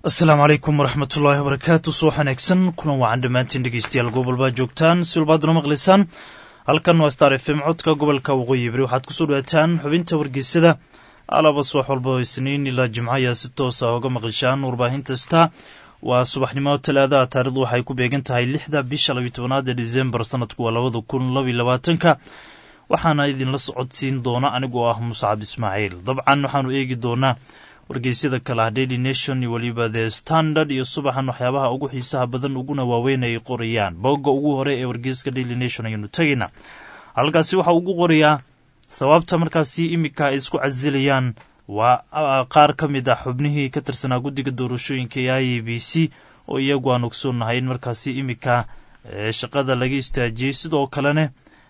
asalaamu calaykum waraxmatullaahi wabarakaatu subax wanaagsan kuna wacan dhammaantiin dhegeystayaal gobolbaa joogtaan si walbaadna maqlaysaan halkan waa star f m codka gobolka waqooyi bari waxaad kusoo dhawaataan xubinta wargeysada alaba subax walba oo isniin ilaa jimco ayaa si toosa oga maqlishaan warbaahinta star waa subaxnimo talaadaha taarikhdu waxay ku beegan tahay lixda bisha labiyo tobanaad ee disembar sanadku waa labada kun labaiyo labaatanka waxaana idinla socodsiin doona anigoo ah muscab ismaaciil dabcan waxaanu eegi doonaa wargeysyada kale ah daily nation iyo weliba the standard iyo subaxan waxyaabaha ugu xiisaha badan uguna waaweyn ay qorayaan bogga ugu hore ee wargeyska daily nation ayaynu tegaynaa halkaasi waxaa ugu qorayaa sababta markaasi iminka ay isku casilayaan waa qaar ka mid ah xubnihii ka tirsanaa guddiga doorashooyinka ee i a b c oo iyagu aan ogsoonnahay in markaasi iminka shaqada laga istaajiyey sidoo kalena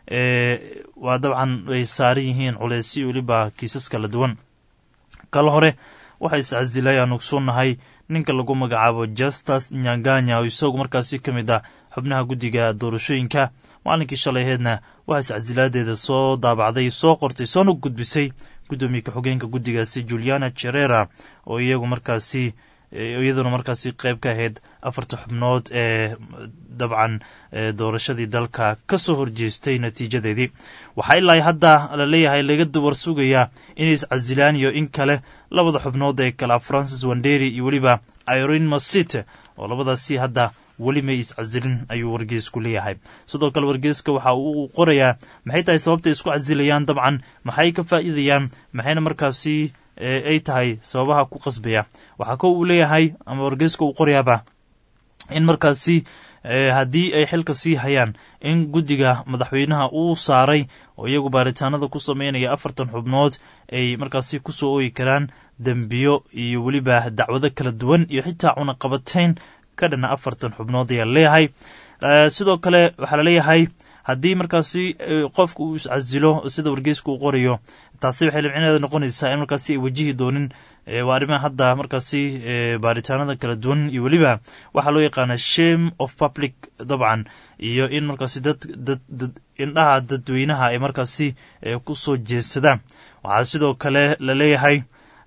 waa dabcan ay saaran yihiin culeysyo weliba kiisas kala duwan kala hore waxaa iscasilay aan ogsoonnahay ninka lagu magacaabo justus nyanganya oo isagu markaasi ka mid ah xubnaha guddiga doorashooyinka maalinkii shalay aheedna waxaa iscasilaadeeda soo daabacday soo qortay soona gudbisay guddoomiye ka-xogeenka guddigaasi juliana jerera oo iyagu markaasi iyaduna markaasi qayb ka ahayd afarta xubnood ee dabcan doorashadii dalka ka soo horjeestay natiijadeedii waxaa ilaa hadda la leeyahay laga dawar sugayaa inay iscasilaan iyo in kale labada xubnood ee kala francis wanderi iyo weliba irin masite oo labadaasi hadda weli may iscasilin ayuu wargeesku leeyahay sidoo kale wargeeska waxa uu qorayaa maxay tahay sababtay isku casilayaan dabcan maxay ka faa'iidayaan maxayna markaasi ay tahay sababaha ku qasbaya waxaa ko uu leeyahay ama wargeeska uu qorayaaba in markaasi haddii ay xilka sii hayaan in guddiga madaxweynaha uu saaray oo iyagu baaritaanada ku sameynaya afartan xubnood ay markaasi kusoo ooyi karaan dembiyo iyo weliba dacwado kala duwan iyo xitaa cunaqabatayn ka dhana afartan xubnood ayaa leeyahay sidoo kale waxaa laleeyahay haddii markaasi qofka uu iscasilo sida wargeeska uu qorayo taasi waxay limcineeda noqonaysaa in markaasi ay wajihi doonin waa arrimaha hadda markaasi baaritaanada kala duwan iyo weliba waxaa loo yaqaana shame of public dabcan iyo in markaasi dad dad indhaha dadweynaha ay markaasi ku soo jeedsadaan waxaa sidoo kale la leeyahay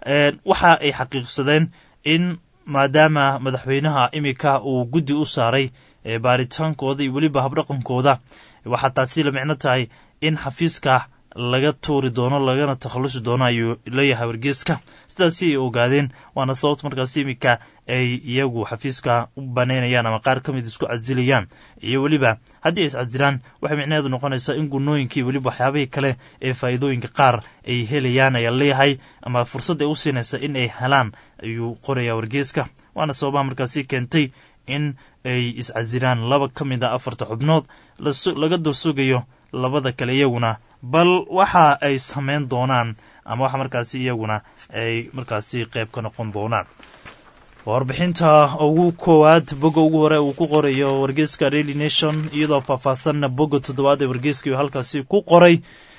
waxa ay xaqiiqsadeen in maadaama madaxweynaha imika uu guddi u saaray baaritaankooda iyo weliba habdhaqankooda waxaa taasi la micno tahay in xafiiska laga tuuri doono lagana takhallusi doono ayuu leeyahay wargeeska sidaasi ay ogaadeen waana sababta markaasi iminka ay iyagu xafiiska u banaynayaan ama qaar ka mid isku casilayaan iyo weliba haddii ay iscasilaan waxay micnaheedu noqonaysaa in gunooyinkii weliba waxyaabihii kale ee faa'iidooyinka qaar ay helayaan ayaa leeyahay ama fursad ay u siinaysa in ay helaan ayuu qorayaa wargeeska waana sababaha markaasi keentay in ay iscasilaan laba ka mid a afarta xubnood laga dursugayo labada kale iyaguna bal waxa ay samayn doonaan ama waxa markaasi iyaguna ay markaasi qayb ka noqon doonaan warbixinta ugu koowaad bogga ugu hore uu ku qorayo wargeeska daily nation iyadoo faahfaahsanna bogga toddobaad ee wargeeska halkaasi ku qoray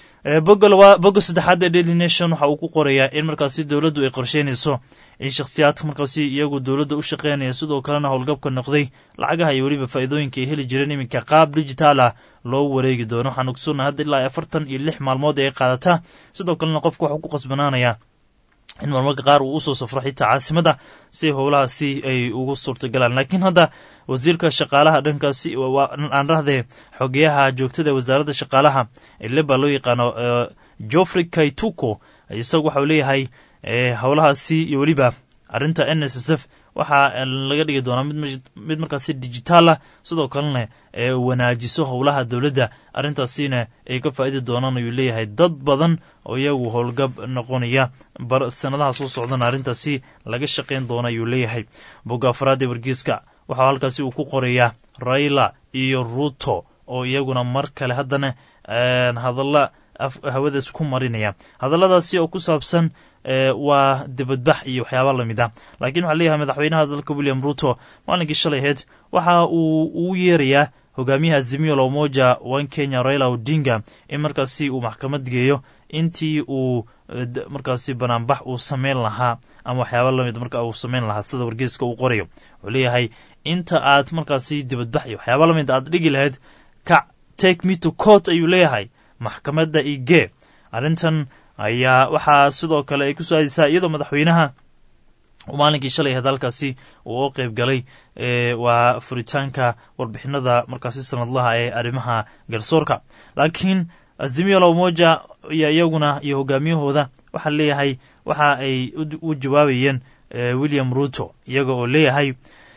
bogga saddexaad ee daily nation waxa uu ku qorayaa in markaasi dowladdu ay qorsheynayso in shakhsiyaadka markaasi iyagu dowladda u shaqeynaya sidoo kalena howlgabka noqday lacagaha iyo weliba faa'iidooyinka ay heli jireen iminka qaab digitaal ah loo wareegi doono waxaan ogsoonna hadda ilaa afartan iyo lix maalmood ay qaadataa sidoo kalena qofka waxuu ku qasbanaanayaa in marmarka qaar uu usoo safro xitaa caasimada si howlahaasi ay ugu suurtagalaan laakiin hadda wasiirka shaqaalaha dhankaasi aan rahdee xogeyaha joogtada ee wasaaradda shaqaalaha leba loo yaqaano joffrey kaituko isagu waxau leeyahay howlahaasi iyo weliba arrinta n s s f waxaa laga dhigi doonaa mid markaasi digitaal ah sidoo kalena wanaajiso howlaha dowladda arrintaasina ay ka faa'idi doonaan ayuu leeyahay dad badan oo iyagu howlgab noqonaya sanadaha soo socdana arrintaasi laga shaqayn doona ayuu leeyahay bogga afraad ee wargeeska waxaa halkaasi uu ku qorayaa raila iyo ruto oo iyaguna mar kale haddana hadalla hawadaas ku marinaya hadalladaasi oo ku saabsan waa dibadbax iyo waxyaaba lamid ah laakiin waxaa leeyahay madaxweynaha dalka william ruto maalinkii shalay aheyd waxa uu ugu yeerayaa hogaamiyaha azimio la umoja one kenya raila odinga in markaasi uu maxkamad geeyo intii uu markaasi banaanbax uu sameyn lahaa ama waxyaaba lamid marka uu sameyn lahaa sida wargeeska uu qorayo wuxuu leeyahay inta aad markaasi dibadbax iyo waxyaaba lamid aad dhigi lahayd kac take me to court ayuu leeyahay maxkamadda igee arrintan ayaa waxaa sidoo kale ay ku soo aadaysaa iyadoo madaxweynaha maalinkii shalay ahayd halkaasi uu u qeyb galay waa furitaanka warbixinada markaasi sanadlaha ee arrimaha garsoorka laakiin azimio la umoja iyo iyaguna iyo hogaamiyahooda waxaa leeyahay waxa ay u jawaabayeen william ruto iyaga oo leeyahay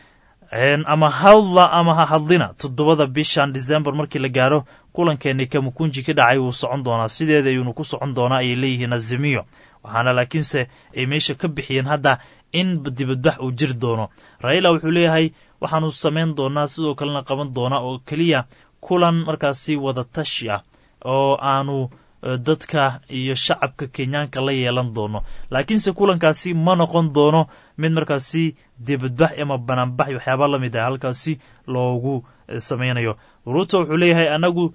ama hadla ama ha hadlina toddobada bishan december markii la gaaro kulankeeni kamukunji ka dhacay wuu socon doonaa sideeda ayuunu ku socon doonaa ayay leeyihiin azimiyo waxaana laakiinse ay meesha ka bixiyeen hadda in dibadbax uu jiri doono raila wuxuu leeyahay waxaanu samayn doonaa sidoo kalena qaban doonaa oo keliya kulan markaasi wadatashi ah oo aanu dadka iyo shacabka kenyaanka la yeelan doono laakiinse kulankaasi ma noqon doono mid markaasi dibadbax ama banaanbax waxyaaba la mid ah halkaasi loogu samaynayo ruto wuxuu leeyahay anagu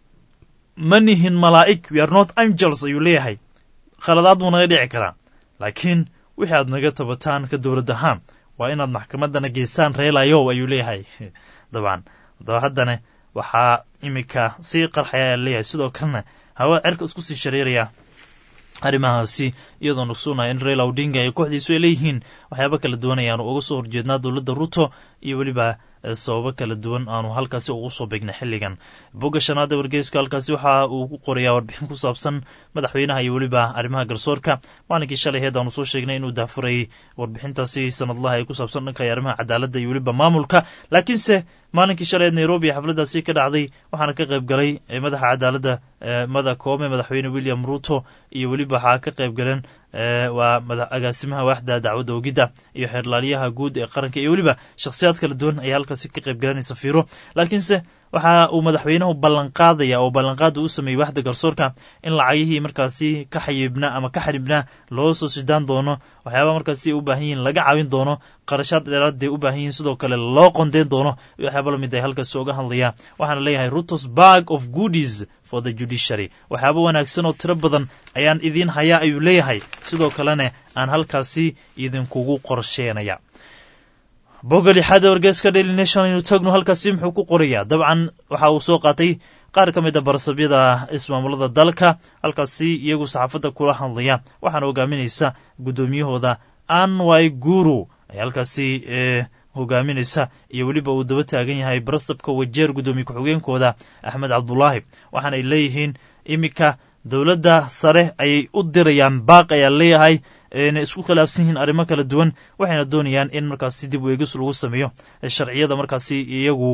ma nihin malaa'ig we are not angels ayuu leeyahay khaladaad buu naga dhici karaa laakiin wixii aad naga tabataan ka dowlad ahaan waa inaad maxkamadana geysaan reelayow ayuu leeyahay dabcan adaba haddana waxaa iminka sii qarxaya ayaa leeyahay sidoo kalena hawa cerka isku sii shareeraya arrimahaasi iyadoo nogsuunaya in raila odinga iyo kooxdiisu ay leeyihiin waxyaaba kala duwan ayaanu uga soo horjeednaa dowladda ruto iyo weliba sababo kala duwan aanu halkaasi ugu soo beegnay xilligan bogga shanaada wargeyska halkaasi waxa uu ku qorayaa warbixin ku saabsan madaxweynaha iyo weliba arrimaha garsoorka maalinkii shalay heed aanu soo sheegnay inuu dahfuray warbixintaasi sanadlaha ee ku saabsan dhanka arrimaha cadaaladda iyo weliba maamulka laakiinse maalinkii shaleed nairobi xafladdaasi ka dhacday waxaana ka qayb galay madaxa cadaaladda mada koome madaxweyne william ruto iyo weliba waxaa ka qayb galeen waa agaasimaha waaxda dacwadda ogidda iyo xeerlaaliyaha guud ee qaranka iyo weliba shakhsiyaad kala duwan ayaa halkaasi ka qayb galanay safiiro laakiinse waxa uu madaxweynuhu ballanqaadaya oo ballanqaada u sameeyey waaxda garsoorka in lacagihii markaasi ka xayibna ama ka xaribna loo soo sidaan doono waxyaaba markaasi u baahan yihiin laga caawin doono qarashaad dheeraadee u baahan yihiin sidoo kale loo qondeyn doono iyo waxyaaba lamid ay halkaasi oga hadlaya waxaana leeyahay rutos bag of goodies for the judiciary waxyaaba wanaagsan oo tiro badan ayaan idiin hayaa ayuu leeyahay sidoo kalena aan halkaasi idinkugu qorsheenaya bogga lixaada wargeeska daily nation aynu tagno halkaasi muxuu ku qorayaa dabcan waxa uu soo qaatay qaar ka mid a barasabyada ismaamulada dalka halkaasi iyagu saxaafadda kula hadlaya waxaana hogaaminaysa guddoomiyahooda anwy guru ay halkaasi hogaaminaysa iyo weliba uu daba taagan yahay barasabka wajeer guddoomiye ku-xigeenkooda axmed cabdulaahi waxaana ay leeyihiin iminka dowladda sare ayay u dirayaan baaq ayaa leeyahay na isku khilaafsan yihiin arrimo kala duwan waxayna doonayaan in markaasi dib weegis lagu sameeyo sharciyada markaasi iyagu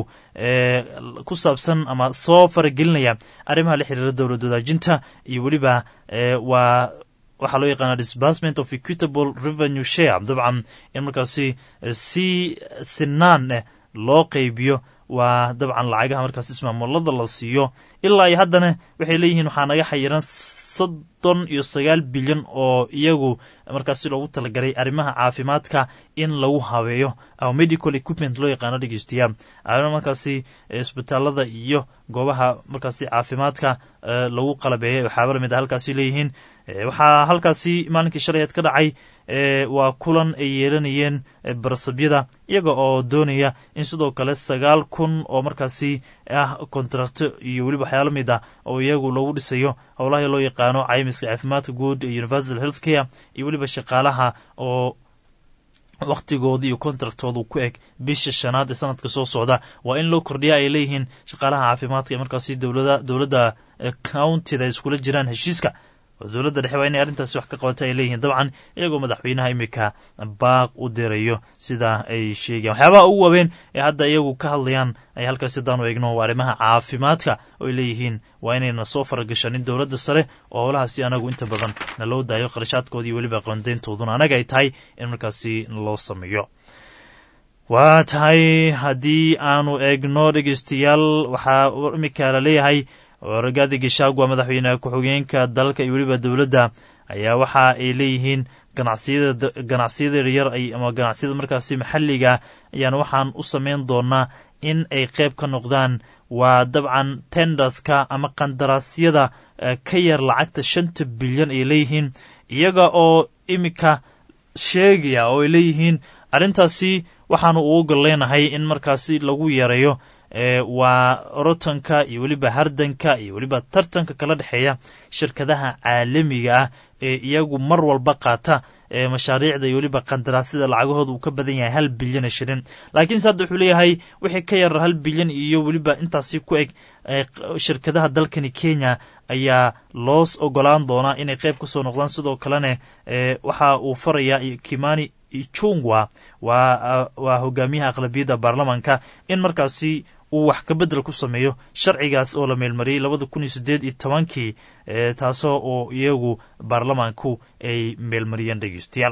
ku saabsan ama soo faragelinaya arrimaha la xiriira dowlad wadaajinta iyo weliba waa waxaa loo yaqaana disbursement of equitable revenue share dabcan in markaasi si sinaan eh loo qeybiyo waa dabcan lacagaha markaas ismaamulada la siiyo ilaa iyo haddana waxay leeyihiin waxaa naga xayiran soddon iyo sagaal bilyan oo iyagu markaasi loogu talagalay arrimaha caafimaadka in lagu habeeyo ama medical equipment loo yaqaano dhegeystayaa arrima markaasi isbitaalada iyo goobaha markaasi caafimaadka lagu qalabeeyay waxaaba lamid a halkaasi leeyihiin waxaa halkaasi maalinkii shalayeed ka dhacay waa kulan ay yeelanayeen barasabyada iyaga oo doonaya in sidoo kale sagaal kun oo markaasi ah kontrakto iyo weliba waxyaala mid ah oo iyagu lagu dhisayo howlaha loo yaqaano caymiska caafimaadka guud ee universal health care iyo weliba shaqaalaha oo wakhtigooda iyo kontraktoodu ku eg bisha shanaad ee sanadka soo socda waa in loo kordhiya ay leeyihiin shaqaalaha caafimaadka ee markaasi dowladda countida iskula jiraan heshiiska dowladda dhexe waa inay arrintaasi wax ka qabata ay leeyihiin dabcan iyagoo madaxweynaha imika baaq u dirayo sida ay sheegayan waxyaabaha ugu waaweyn ee hadda iyagu ka hadlayaan ay halkaasi haddaanu eegno waa arrimaha caafimaadka oo ay leeyihiin waa inayna soo faragashanin dowladda sare oo howlahaasi anagu inta badan na loo daayo qarashaadkoodii weliba qoondeyntooduna anaga ay tahay in markaasi loo sameeyo waa tahay haddii aanu eegno dhegeystayaal waxaa imika la leeyahay ragaadi gishagwa madaxweyne ku-xigeenka dalka iyo weliba dowladda ayaa waxa ay leeyihiin ganacsiyada ganacsiyada yaryar ama ganacsiyada markaasi maxalliga ayaan waxaan u sameyn doonaa in ay qeyb ka noqdaan waa dabcan tenderska ama qandaraasyada ka yar lacagta shanta bilyan ay leeyihiin iyaga oo imika sheegaya oo ay leeyihiin arrintaasi waxaanu ugu golleynahay in markaasi lagu yareeyo waa orotanka iyo weliba hardanka iyo weliba tartanka kala dhexeeya shirkadaha caalamiga ah ee iyagu mar walba qaata mashaariicda iyo weliba qandaraasyada lacagahooda uu ka badan yahay hal bilyan shilin laakiinse hadda wuxuu leeyahay wixii ka yar hal bilyan iyo weliba intaasi ku eg shirkadaha dalkani kenya ayaa loos ogolaan doonaa inay qayb ka soo noqdaan sidoo kalena waxa uu farayaa kimani ichungwa waa hogaamiyaha aqlabiyadda baarlamaanka in markaasi uu wax kabedel ku sameeyo sharcigaas oo la meelmariyey labada kun iyo sideed iyo tobankii taasoo oo iyagu baarlamaanku ay meelmariyeen dhegeystayaal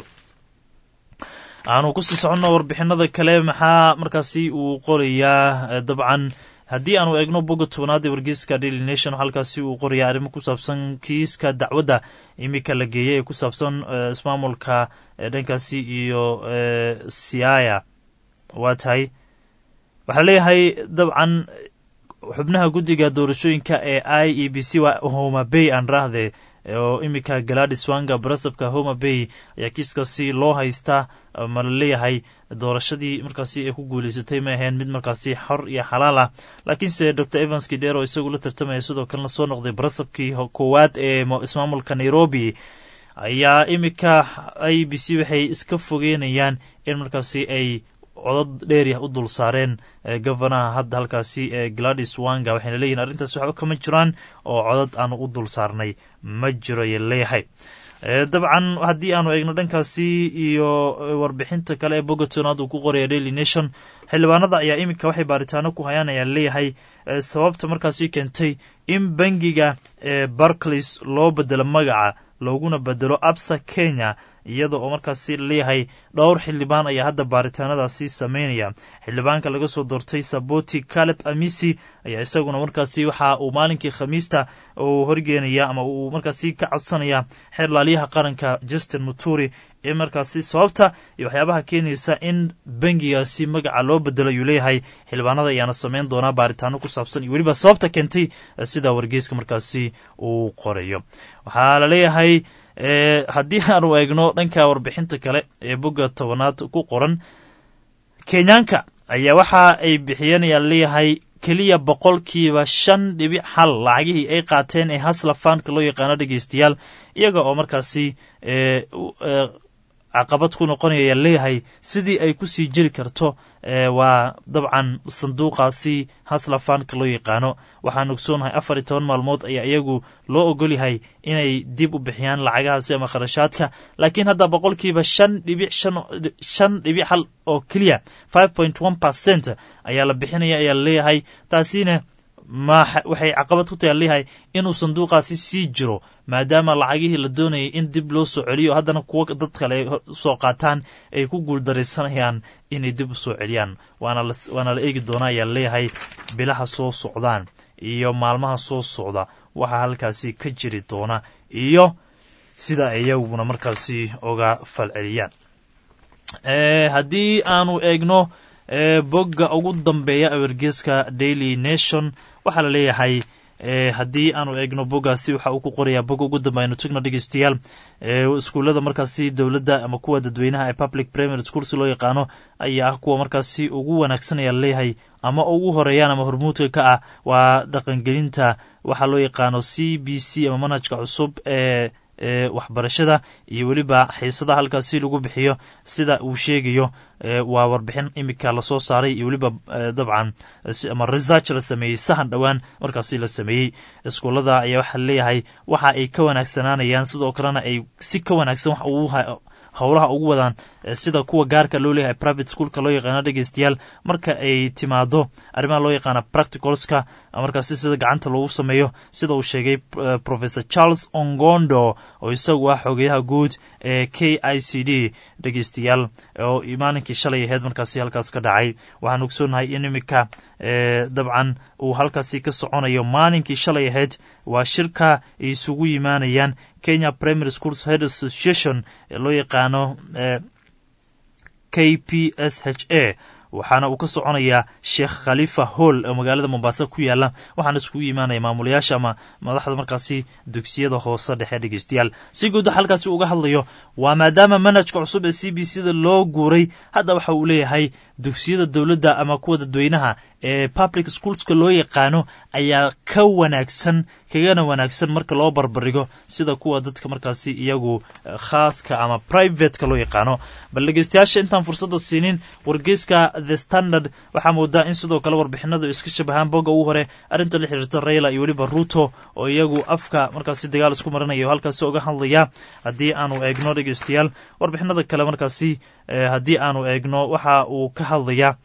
aanu kusii soconno warbixinada kale maxaa markaasi uu qorayaa dabcan haddii aanu eegno boga tobanaad ee wargeyska daily nation halkaasi uu qorayaa arrimo ku saabsan kiiska dacwadda iminka la geeyay ee ku saabsan ismaamulka dhankaasi iyo siaya waa tahay waxaa leeyahay dabcan xubnaha guddiga doorashooyinka ee i e b c waa homa bay aan raahde oo iminka galadis wanga barasabka homa bay ayaa kiiskaasi loo haystaa ma la leeyahay doorashadii markaasi ay ku guuleysatay ma aheen mid markaasi xor iyo xalaal ah laakiinse dor evans kidero oo isagu la tartamaya sidoo kalena soo noqday barasabkii koowaad ee ismaamulka nairobi ayaa iminka i b c waxay iska fogeynayaan in markaasi ay codod dheeryah u dul saareen gofanaha hadda halkaasi ee gladis wanga waxayna leeyihin arrintaas waxba kama jiraan oo codod aanu u dul saarnay ma jiro ayay leeyahay dabcan haddii aanu eegno dhankaasi iyo warbixinta kale ee bogotonaad uu ku qoraya daily nation xildhibaanada ayaa iminka waxay baaritaano ku hayaan ayaa leeyahay sababta markaasi keentay in bangiga ee barclays loo bedelo magaca looguna bedelo absa kenya iyada oo markaasi leeyahay dhowr xildhibaan ayaa hadda baaritaanadaasi sameynaya xildhibaanka laga soo doortay saboti caleb amisi ayaa isaguna markaasi waxa uu maalinkii khamiista uu horgeenaya ama uu markaasi ka codsanaya xeer laaliyaha qaranka justin muturi ee markaasi sababta iyo waxyaabaha keenaysa in bangigaasi magaca loo bedelo ayuu leeyahay xildhibaanada ayaana sameyn doonaa baaritaano ku saabsan iyo weliba sababta keentay sida wargeyska markaasi uu qorayo waxaa la leeyahay haddii aanu eegno dhanka warbixinta kale ee bogga tobanaad ku qoran kenyaanka ayaa waxa ay bixiyeen ayaa leeyahay keliya boqolkiiba shan dhibic hal lacagihii ay qaateen ee hasla faanka loo yaqaano dhegeystayaal iyaga oo markaasi caqabad ku noqonaya leeyahay sidii ay kusii jiri karto waa dabcan sanduuqaasi hasla faanka loo yaqaano waxaan ogsoonahay afar iyo toban maalmood ayaa iyagu loo ogolyahay inay dib u bixiyaan lacagahaasi ama kharashaadka laakiin hadda boqolkiiba shan dhibic shan dhibic hal oo keliya five point one percent ayaa la bixinaya ayaa laleeyahay taasina ma waxay caqabad ku tahay leeyahay inuu sanduuqaasi sii jiro maadaama lacagihii la doonayay in dib loo soo celiyo haddana kuwa dad kale ay soo qaataan ay ku guuldaraysanayaan inay dib u soo celiyaan waana la eegi doonaa ayaa leeyahay bilaha soo socdaan iyo maalmaha soo socda waxaa halkaasi ka jiri doona iyo sida iyaguna markaasi oga falceliyaan haddii aanu eegno bogga ugu dambeeya awergeeska daily nation waxaa la leeyahay haddii aanu eegno boggaasi waxa uu ku qorayaa bogga ugu dambe aynu tagno dhegeystayaal iskuullada markaasi dowladda ama kuwa dadweynaha ee public primary school si loo yaqaano ayaa ah kuwa markaasi ugu wanaagsan ayaa leeyahay ama ugu horeeyaan ama hormuudka ka ah waa dhaqangelinta waxaa loo yaqaano c b c ama manhajka cusub ee ee waxbarashada iyo weliba xiisadaha halkaasi lagu bixiyo sida uu sheegayo waa warbixin imika lasoo saaray iyo weliba dabcan ama research la sameeyey sahan dhowaan markaasi la sameeyey iskuullada ayaa waxaa leeyahay waxa ay ka wanaagsanaanayaan sidoo kalena ay si ka wanaagsan wax ugu howlaha ugu wadaan sida kuwa gaarka loo leeyahay private schoolka loo yaqaano dhegeystayaal marka ay timaado arrimaha loo yaqaana practicalska markaasi sida gacanta loogu sameeyo sida uu sheegay professor charles ongondo oo isagu ah xogeyaha guud ee k i c d dhegeystayaal oo maalinkii shalay aheyd markaasi halkaas ka dhacay waxaan ogsoonahay in imika dabcan uu halkaasi ka soconayo maalinkii shalay aheyd waa shirka ay isugu yimaanayaan kenya primary schools head association ee loo yaqaano k p s h a waxaana uu ka soconayaa sheekh khalifa hall oo magaalada mombasa ku yaala waxaana iskugu imaanaya maamulayaasha ama madaxda markaasi dugsiyada hoose dhexe dhegeystayaal si guud waxa halkaasi uga hadlayo waa maadaama manhajka cusub ee c b c da loo guuray hadda waxa uu leeyahay dugsiyada dowladda ama kuwa dadweynaha ee public schoolska loo yaqaano ayaa ka wanaagsan kagana wanaagsan marka loo barbarigo sida kuwa dadka markaasi iyagu khaaska ama privateka loo yaqaano bal dhegeystayaasha intaan fursadda siinin wargeyska the standard waxaa moodaa in sidoo kale warbixinadu iska shabahaan bogga ugu hore arrinta la xiriirta rayla iyo weliba ruto oo iyagu afka markaasi dagaal isku marinaya oo halkaasi oga hadlaya haddii aanu eegno dhegeystayaal warbixinada kale markaasi haddii aanu eegno waxa uu ka hadlaya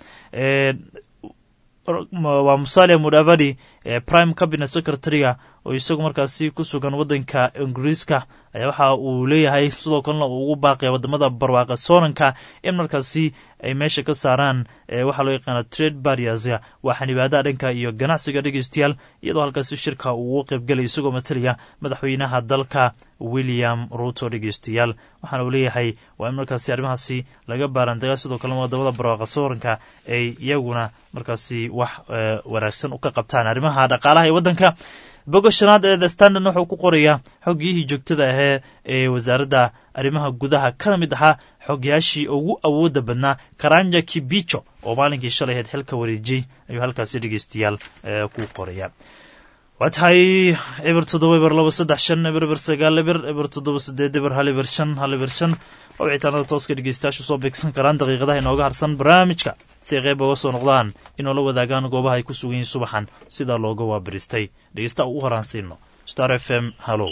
waa musalia mudavadi prime cabinet secretary-ga oo isagu markaasi ku sugan waddanka ingiriiska ayaa waxa uu leeyahay sidoo kalena uu ugu baaqaya wadamada barwaaqa soonanka in markaasi ay meesha ka saaraan waxaa loo yaqaana trade barriers waa xanibaadaha dhanka iyo ganacsiga dhegeystayaal iyadoo halkaasi shirka uu ugu qaybgelay isagoo matalaya madaxweynaha dalka william ruto dhegeystayaal waxaana uu leeyahay waa in markaasi arrimahaasi laga baarandaga sidoo kalena wadamada barwaaqa sooranka ay iyaguna markaasi wax wanaagsan u ka qabtaan arrimaha dhaqaalaha ee waddanka boga shanaad ee the standard wuxuu ku qorayaa xoggiyihii joogtada ahee ee wasaaradda arrimaha gudaha kana mid ahaa xogyaashii ugu awooda badnaa karanja kibicho oo maalinkii shalay ahayd xilka wareejiyey ayuu halkaasi dhegeystayaal ku qoraya waa tahay eber toddoba eber laba saddex shan eber eber sagaal eber eber toddoba sideed eber hal eber shan hal eber shan oo wicitaanada tooska dhegeystayaashu soo beegsan karaan daqiiqadaha inooga harsan barnaamijka si ay qeyb oga soo noqdaan inoo la wadaagaan goobaha ay ku sugan yihiin subaxan sidaa looga waabaristay dhegeysta ugu horaansiino star f m hallow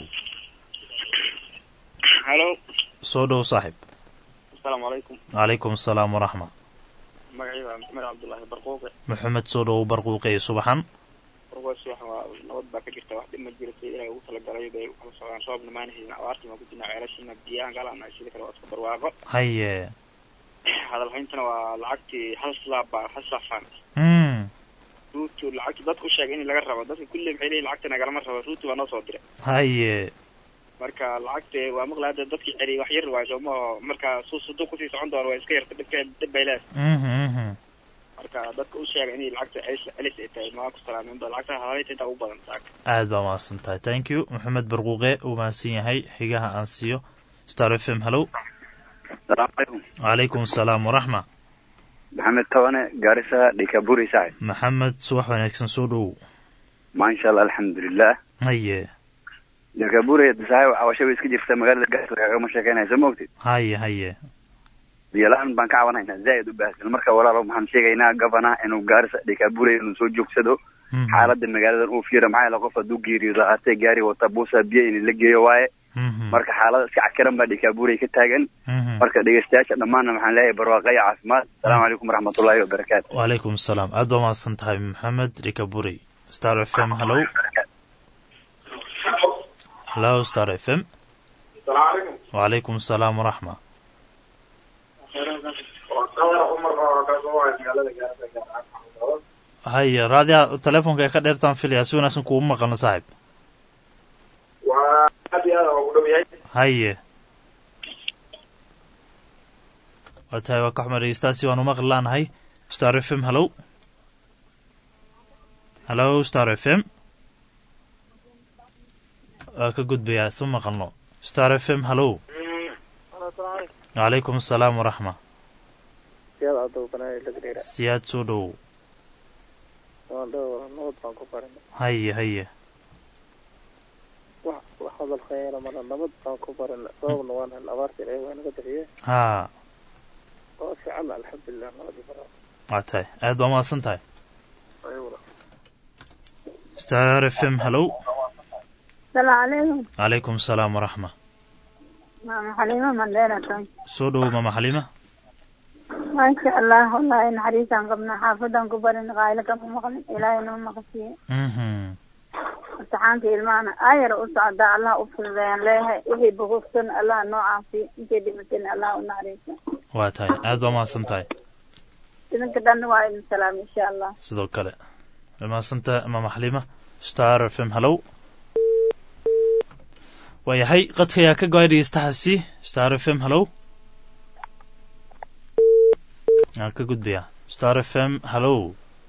halo soo dhow saaxib asalaamu calaykum calaykum asalaam waraxma magacayda waa maxamed cabdullaahi barquuqe maxamed soo dhow barquuqey subaxan barquuqe subax waa nabad baa ka jirta wax dhib ma jiro sida ilaahay ugu talagalay bay ukala socdaan roobna maana helin abaartii maan ku jirnaa ceelashiina biyahan galana sida kale waa iska barwaaqo haye hadalhayntana waa lacagtii hal slaab baa hal saafaan mm ruutu lacagti dadku sheegay in laga rabo dadka kulli maxay leeyihin lacagta nagalama rabo ruutu baa noo soo diray haye marka lacagta waa maqla hadda dadkii celiy wax yar waayo sooma oo marka su suduu kusii socon doona waa iska yarta dhibka dhib bay leedahay mhm mhm marka dadka u sheega inay lacagta celis celis ay tahay maa ku salaamin ba lacagta hadalhaynta intaa ugu badan saaka aad baa mahadsan tahay thank you maxamed barquuqe uu mahadsan yahay xigaha aan siiyo star f m hallow salaamu calaykum calaykum asalaam waraxma maxamed tabane gaarisa dhikaburi saaxib maxamed subax wanaagsan soo dhow maasha allah alxamdulilah haye dhikaburi saaxib cawasho bay iska jirta magaalada gaarisa kagama sheekeynaysa ma ogtid haye haye biyola-aan baan ka cabanaynaa zaaid u baahsan marka walaalo maxaan sheegaynaa gabana inuu gaarisa dhikaburi inuu soo joogsado Mhm. xaalada magaaladan uu fiira maxaa yeele qof hadduu geeriyoodo haatee gaari wata buusa biyo in la geeyo waaye Mhm. marka xaalada iska cakiran baa dhikaburi ka taagan Mhm. marka dhegeystayaasha dhammaanna maxaan leeyahay barwaaqaya caafimaad asalaamu calaykum waraxmatullaahi wabarakaatu wacalaykum asalaam aad baa mahadsan tahay maxamed rikaburi star f m hallow hallo star f m salaamu calaykum wacalaykum asalaam waraxma cumar oo kasoo waay magaalada gaarisa haye raadiya telefoonka ee ka dheertaan filaya si wanaagsan kuuma maqalno saaxib waa aad iyo aad ugu dhow yahay haye waa tahay waa ka xumar dhegeystaasi waanu maqli laanahay star f m hallow hallo star f m waa ka gudbayaa isma maqalno star f m hallow wacalaykum asalaam waraxma siyaad adow banaayo lagreera siyaad soo dhow waan dhow nabad baan ku barinay haye haye wax wax hadal khayra mala nabad baan ku barinay sababna waan hel abaarta ilaahay waa naga bixiye haa waa fiican alxamdulilah nabadi baraa waa tahay aad baa mahadsan tahay ayaguna star f m hallow السلام عليكم calaykum asalaam waraxma ماما حليمة مندينة تون soo dhow mama xalima ما شاء الله والله إن حريصا قبنا حافظا كبرنا قائلة كما مقلن إلهي نوم مقسيه mhm امتحانتي المعنى آير أسعد الله أفضل بيان لها إيه بغفتن الله نوعا في إنتي دمتن الله ونعريسا waa tahay aad baa mahadsan tahay إذن كدن وعيد السلام إن شاء الله sidoo kale waa mahadsantahay mama xalima star f m hallow waayahay qadka ayaa ka go-ay dhegeystahaasi star f m hallow aan ka gudbayaa star f m hallow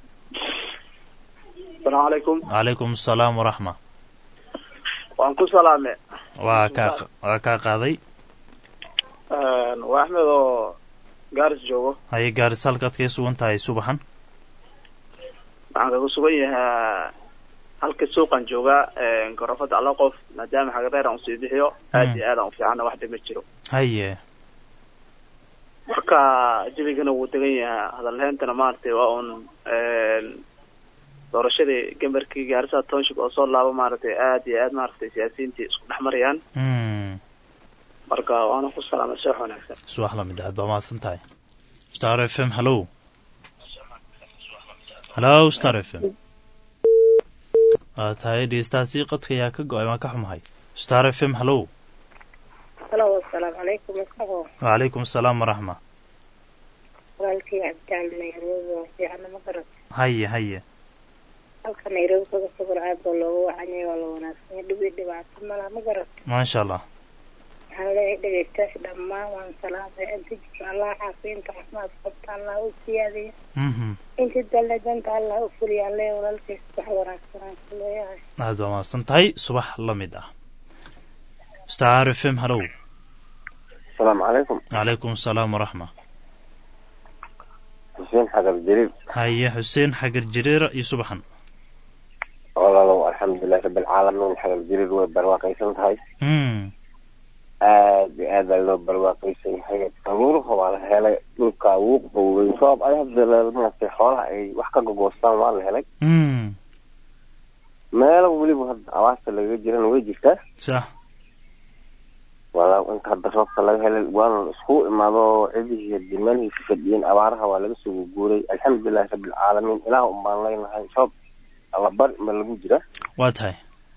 asalaamu calaykum calaykum asalaam waraxma waan ku salaame waa kaa waa kaa qaaday waa axmed oo gaaris joogo haye gaaris halkaad kaga sugan tahay subaxan waxaan kaga sugan yahaa halka suuqan joogaa gorofada alla qof maadaama xagareer aan usii bixiyo aad iyo aad aan ufiicana wax dhib ma jiro haye marka jabigana wuu degan yahaa hadalheentana maaragtay waa un doorashadii gambarkii gaarisa township oo soo laabo maaragtay aad iyo aad maaragtay siyaasiyiintii isku dhex marayaan Mm. marka waana ku salaamay seex wanaagsan subax lamid aad baa mahadsan tahay star f m hallo hallo star f m waa tahay dhegeystaasi qadka ayaa ka go-ay waan ka xumahay star f m hallo halo asalaamu calaykum isagoo wacalaykum asalaam waraxma walaalkii cabdicaali nairobi waa fiicana ma garat haye haye halka nairobi kaga sugan aad baa looga wacanyay waa la wanaagsanya dhib iyo dhibaato malaha ma garat maasha allah waxaan leeyahay dhegeystayaasha dhammaan waan salaamay inta jirto allah caafiya inta caafimaad qabta allah u siyaadiya mhm inta dalna danta allah u fuliyaan leeyahay walaalkiis wax wanaagsan aan ku leeyahay aad baa mahadsan tahay subax la mid ah star f m hallo asalaamu calaykum wacalaykum asalaam waraxma xuseen xagar jariir haye xuseen xagar jireera iyo subaxan walaalow alxamdulilahi rabbilcaalamiin xagar jariir way barwaaqaysan tahay mm aad iyo aad baa loo barwaaqaysan yahay daruuraha waa la helay dhulka wuu qowday roob ay hadda maaragtay xoolaha ay wax ka gogoostaan waa la helay mm meelo weliba hadda abaarta lagaga jirana way jirtaa sax walaa inta hadda roobka laga helay waana la isku imaado cidihii hadii meelihii ku fadhiyeen abaaraha waa laga soo guuray alxamdulilahi rabbilcaalamiin ilaah un baan leynahay roob allabar ma lagu jira waa tahay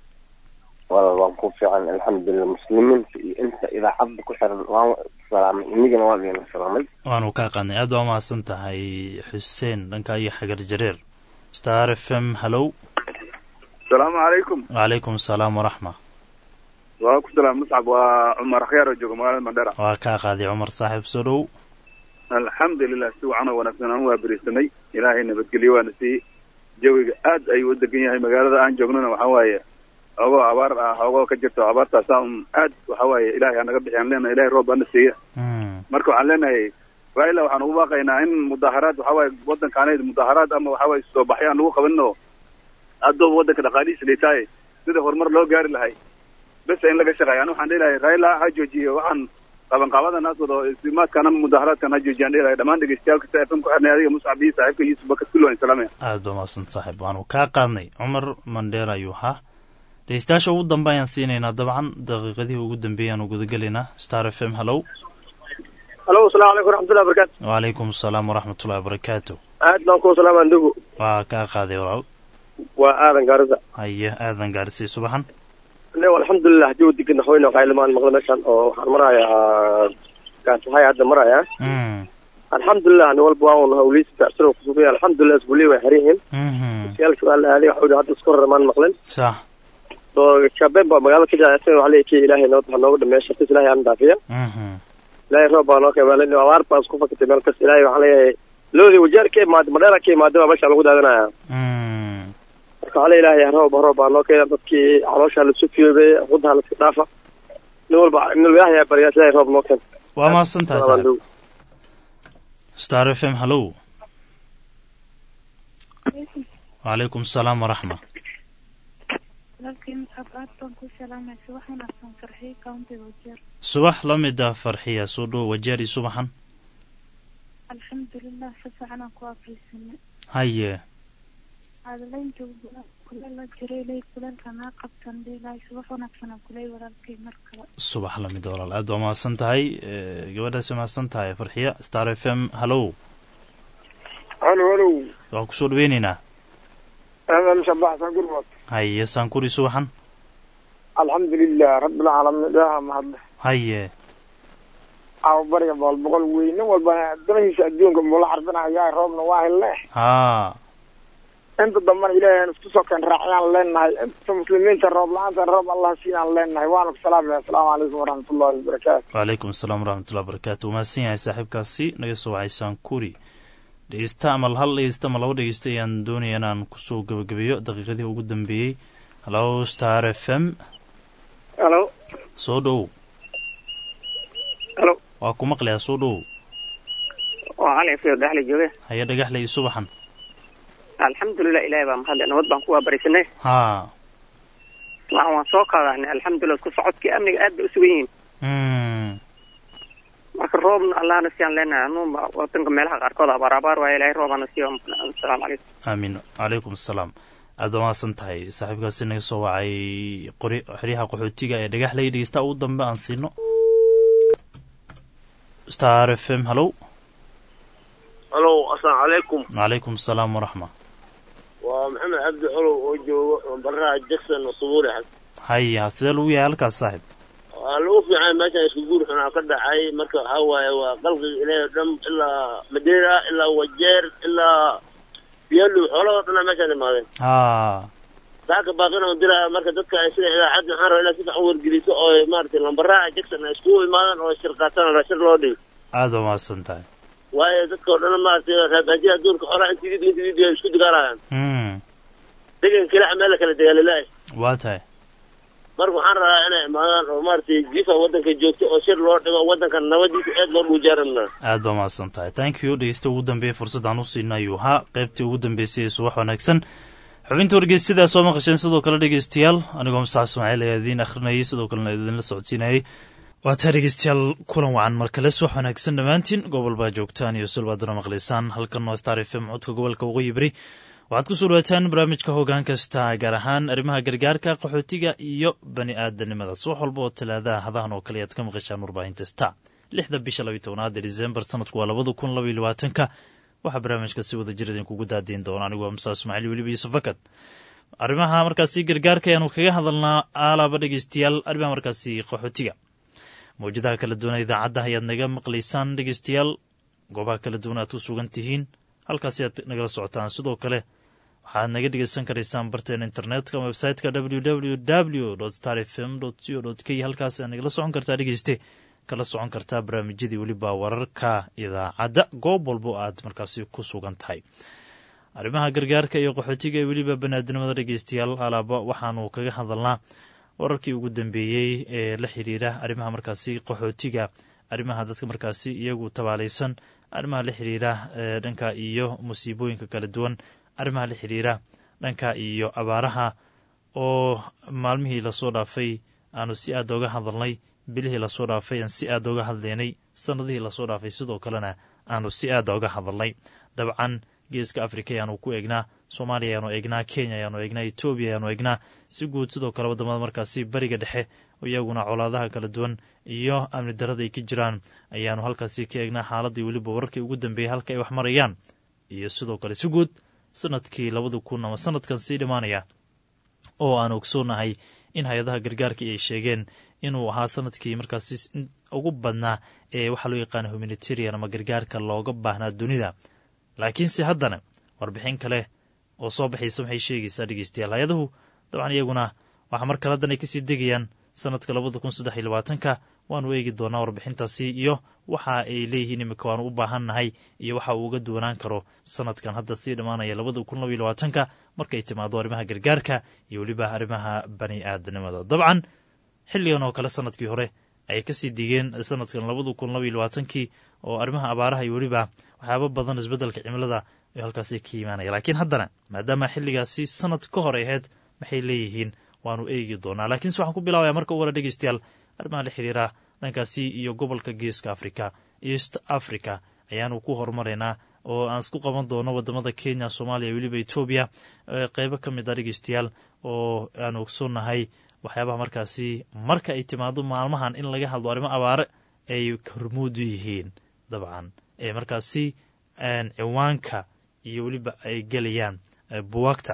walaal waan ku fiican alxamdulilah muslimiinta iyo inta idaacadda ku xiran waan salaamay inigana waan idin salaamay waanu kaa qaadnay aad baa mahadsan tahay xuseen dhanka iyo xagar jareer star f m hallow asalaamu calaykum wacalaykum asalaam waraxma waa ku salaam muscab waa cumar akhyaar oo jooga magaalada mandhera waa kaa qaaday cumar saaxiib soo dhow alxamdulilah si wacan oo wanaagsan aan waa berisanay ilaahay nabadgelyo waana siiyey jawiga aad ayuu u degan yahay magaalada aan joognana waxaa waaye ogoo abaar ah ogoo ka jirto abaartaasa un aad waxa waaye ilaahay hanaga bixi aan leenahay ilahay roob ana siiya Mm. marka waxaan leenahay raila waxaan ugu baaqaynaa in mudaaharaad waxa waaye waddankaaneyd mudaaharaad ama waxa waaye soo baxyo aan lagu qabanin oo addooba waddanka dhaqaalihiisa dhitaaye sida horumar loo gaari lahay bes in laga shaqeeya ani waxaan dhihi lahay raila ha joojiyo waxaan qabanqaabada naas wado istimaadkan ama mudaaharaadkan ha joojiyaan dhihi lahay dhammaan dhegeystayaal kasta fm ku xirnay adiga muscab iyo saaxiibka yuusuf bakar kulli waan salaamaya aad baa mahadsan saaxiib waanu kaa qaadnay cumar mandheer ayuu ahaa dhegeystayaasha ugu dambe ayaan siinaynaa dabcan daqiiqadihii ugu dambeeyay aanu gudagelaynaa star f m hallow halo asalaamu calaykum raxmatullahi barakaatu wacalaykum asalaam waraxmatullahi wabarakaatu aad baan ku salaamaa ndugu waa kaa qaaday walaal waa aadan gaarisa haye aadan gaarisay subaxan ne alxamdulilah jawi degan naxweyne qaylimaan maqla meeshan oo waxaan marayaa gaatahay hadda marayaa mm alxamdulilah nin walba waa un hawliisa tacsiro kusugaya alxamdulilah isbuuliya way xiran yihiin mhm siyaalkii waa la aaday waxaa hadda isku raramaan maqlen sax so shaabeen baa magaalada ka jacaysan waxaa leeyahay kii ilaahay noo nooga dhameeya shartis ilaahay aan dhaafiya mhm ilaahay roob baa noo keenay abaar baa isku fakatay meel kasta ilaahay waxaa leeyahay loodii wajaar ka imaada madheera ka imaada baa meesha lagu daadinaya mm marka waxaa le ilaahay roob roob baa noo keena dadkii caloosha la sufiyoobay qudaha la iska dhaafa nin walba nin ilaahay aa baryaa ilaahay roob noo keena waa mahadsan tahay saaxiib star f m hallow wacalaykum asalaam waraxma walaalkay muscab aad baan ku salaamaysa wax wanaagsan farxiyo countiga wajeer subax la mid ah farxiya soo dhow wajeer iyo subaxan alxamdulilah si fiican aan ku afriisanay haye caadalaynta kuleel la jiray ilay kuleelka naa qabtan dhiilahay subax wanaagsan aan kuley walaalkay mar kale subax la mid walaal aad waa mahadsan tahay Eh, gabadhaasi mahadsan tahay farxiya star f m hallow halo halo waan kusoo dhaweyneynaa اهلا مشبعتنا قربت haye saankuri subaxan الحمد لله رب العالمين ده ما هذا haye او بريا بول بقول وين والبا دنيش ادونك مولا حرفنا يا روبنا واهل له haa انت ضمن الهي ان اسكو كان راعيان لنا انت مسلمين الروب لا انت الروب الله سينا لنا وانا السلام السلام عليكم ورحمه الله وبركاته wacalaykum asalaam waraxmatullahi wabarakaatu wuu mahadsan yahay saaxiibkaasi naga soo wacay saankuri dhegeysta ama hal dhegeysta ama laba dhegeysta ayaan doonaya inaan kusoo gebagabeeyo daqiiqadii ugu dambeeyey hallo star f m halo soo dhow halo waa ku maqlayaa soo dhow oo cali fiyo dhexli jooge haya dhagaxley subaxan alxamdulilah ilaahay baa mahadle nabad baan ku waabarisanay haa waxaan waan soo qaadahnay alxamdulilah isku socodkii amniga aad bay u sugan yihiin Mm. marka roobna allahna siyaan leenahay anuunba wadanka meelaha qaarkood abaar abaar waaye ilaahay roobana siiyo asalaamu calaykum aamin calaykum asalaam aad baa mahadsan tahay saaxiibkaasi naga soo wacay qori xeryaha qaxootiga ee dhagaxley dhegeysta ugu dambe aan siino star f m hallow halo asalaamu calaykum calaykum asalaam waraxma waa maxamed cabdi colow oo joogo baraha jackson subuuri xag haya sidee lagu yahay halkaas saaxib waa lagu fiican meeshan isku guur xunaa ka dhacay marka waxaa waaye waa qalqiga ilaahay oo dhan ilaa madeira ilaa wajeer ilaa biyalow xoolahoo dhanaa meeshaan imaadeen haa saaka baaqina u diraya marka dadka ay sida idaacadda waxaan rabaa inaad si fiican u wargeliso oo maaragtay lambaraha jackson ay iskugu imaadaan oo shir qaataan rashir loo dhigo aad baa mahadsan tahay waayo dadka oo dhan maaragtay raabaajiya adduunka xoolaha intii did intii did ay isku dagaalayaan Mm. degan kilaca meel la kala dagaalilaahay waa tahay marka waxaan rabaa inay imaadaan oo maaragtay jifa waddanka joogto oo shir loo dhigo waddanka nabadiisa aad loo dhuujaaranaa aad baa mahadsan tahay thank you dhegeysta ugu dambeeya fursadaan u siina ayuu ahaa qaybtii ugu dambeysay ee subax wanaagsan xubinta wargeysyada soo maqasheen sidoo kale dhegeystayaal anigoo masax ismaaciil ayaa idiin akhrinayay sidoo kalena idinla socodsiinayay waa taa dhegeystayaal kulan wacan mar kale subax wanaagsan dhammaantiin gobol baa joogtaan iyo sulbaadana maqlaysaan halkan waa star f m codka gobolka waqooyi beri waxaad ku soo dhawaataan barnaamijka hoggaan kasta gaar ahaan arrimaha gargaarka qaxootiga iyo bani aadanimada subax walba oo talaadaha hadahan oo kale ayaad ka maqashaan warbaahinta star lixda bisha labiyi tobnaad ee disembar sanadku waa labada kun labaiyo labaatanka waxaa barnaamijka si wada jir idinkugu daadiin doona anigu waa musaa ismaaciil weliba yuusuf fakad arrimaha markaasi gargaarka ayaanu kaga hadalnaa aalaaba dhegeystayaal arrimaha markaasi qaxootiga mawjadaha kala duwan idaacadda ayaad naga maqlaysaan dhegeystayaal goobaha kala duwan aad ku sugan tihiin halkaasi aad nagala socotaan sidoo kale waxaad naga dhegeysan karaysaan barteena internetka website-ka www w star f m co k halkaas aad nagala socon kartaa dhegeyste kala socon kartaa barnaamijyadii weliba wararka idaacadda goob walbo aad markaasi ku sugan tahay arrimaha gargaarka iyo qaxootiga ee weliba banaadinimada dhegeystayaal alaaba waxaanu kaga hadalnaa wararkii ugu dambeeyey ee la xiriira arrimaha markaasi qaxootiga arrimaha dadka markaasi iyagu tabaalaysan arrimaha la xiriira dhanka iyo musiibooyinka kala duwan arrimaha la xiriira dhanka iyo abaaraha oo maalmihii lasoo dhaafay aanu si aad oga hadalnay bilihii lasoo dhaafay aan si aad oga hadlaynay sanadihii lasoo dhaafay sidoo kalena aanu si aad oga hadalnay dabcan geeska afrika ayaanu ku eegnaa soomaaliya ayaanu eegnaa kenya ayaanu eegnaa etoobiya ayaanu eegnaa si guud sidoo kale wadamada markaasi bariga dhexe iyaguna colaadaha kala duwan iyo amni darada ay ka jiraan ayaanu halkaasi ka eegnaa xaaladii weliba wararkii ugu dambeeyey halka ay wax marayaan iyo sidoo kale si guud sanadkii labada kun ama sanadkan sii dhimaanaya oo aan ogsoonahay in hay-adaha gargaarkii ay sheegeen inuu ahaa sanadkii markaasi ugu badnaa ee waxaa loo yaqaana humanitarian ama gargaarka looga baahnaa dunida laakiinse haddana warbixin kale oo soo baxaysa waxay sheegaysaa dhegeystayaal hay-adahu dabcan iyaguna waxaa mar kale haddan ay kasii degayaan sanadka labada kun saddex iyo labaatanka waanu eegi doonaa warbixintaasi iyo waxa ay leeyihiin imika waanu u baahannahay iyo waxa uu uga duwanaan karo sanadkan hadda sii dhammaanaya labada kun labaiyo labaatanka markay timaado arrimaha gargaarka iyo weliba arrimaha bani aadanimada dabcan xilligan oo kale sanadkii hore ay kasii digeen sanadkan labada kun labaiyo labaatankii oo arrimaha abaaraha iyo weliba waxyaaba badan isbeddelka cimilada ay halkaasi ka imaanaya laakiin haddana maadaama xilligaasi sanad ka hor ahayd maxay leeyihiin waanu eegi doonaa laakiinse waxaan ku bilaabaya marka u wara dhegeystayaal arrimaha la xiriira dhankaasi iyo gobolka geeska africa east africa ayaanu ku horumaraynaa oo aan isku qaban doono wadamada kenya soomaaliya weliba etoobiya qeybo ka mid a dhegeystayaal oo aan ogsoonnahay waxyaabaha markaasi marka ay timaado maalmahan in laga hadlo arrimo abaare ay hormuudu yihiin dabcan ee markaasi ciwaanka iyo weliba ay gelayaan buwaagta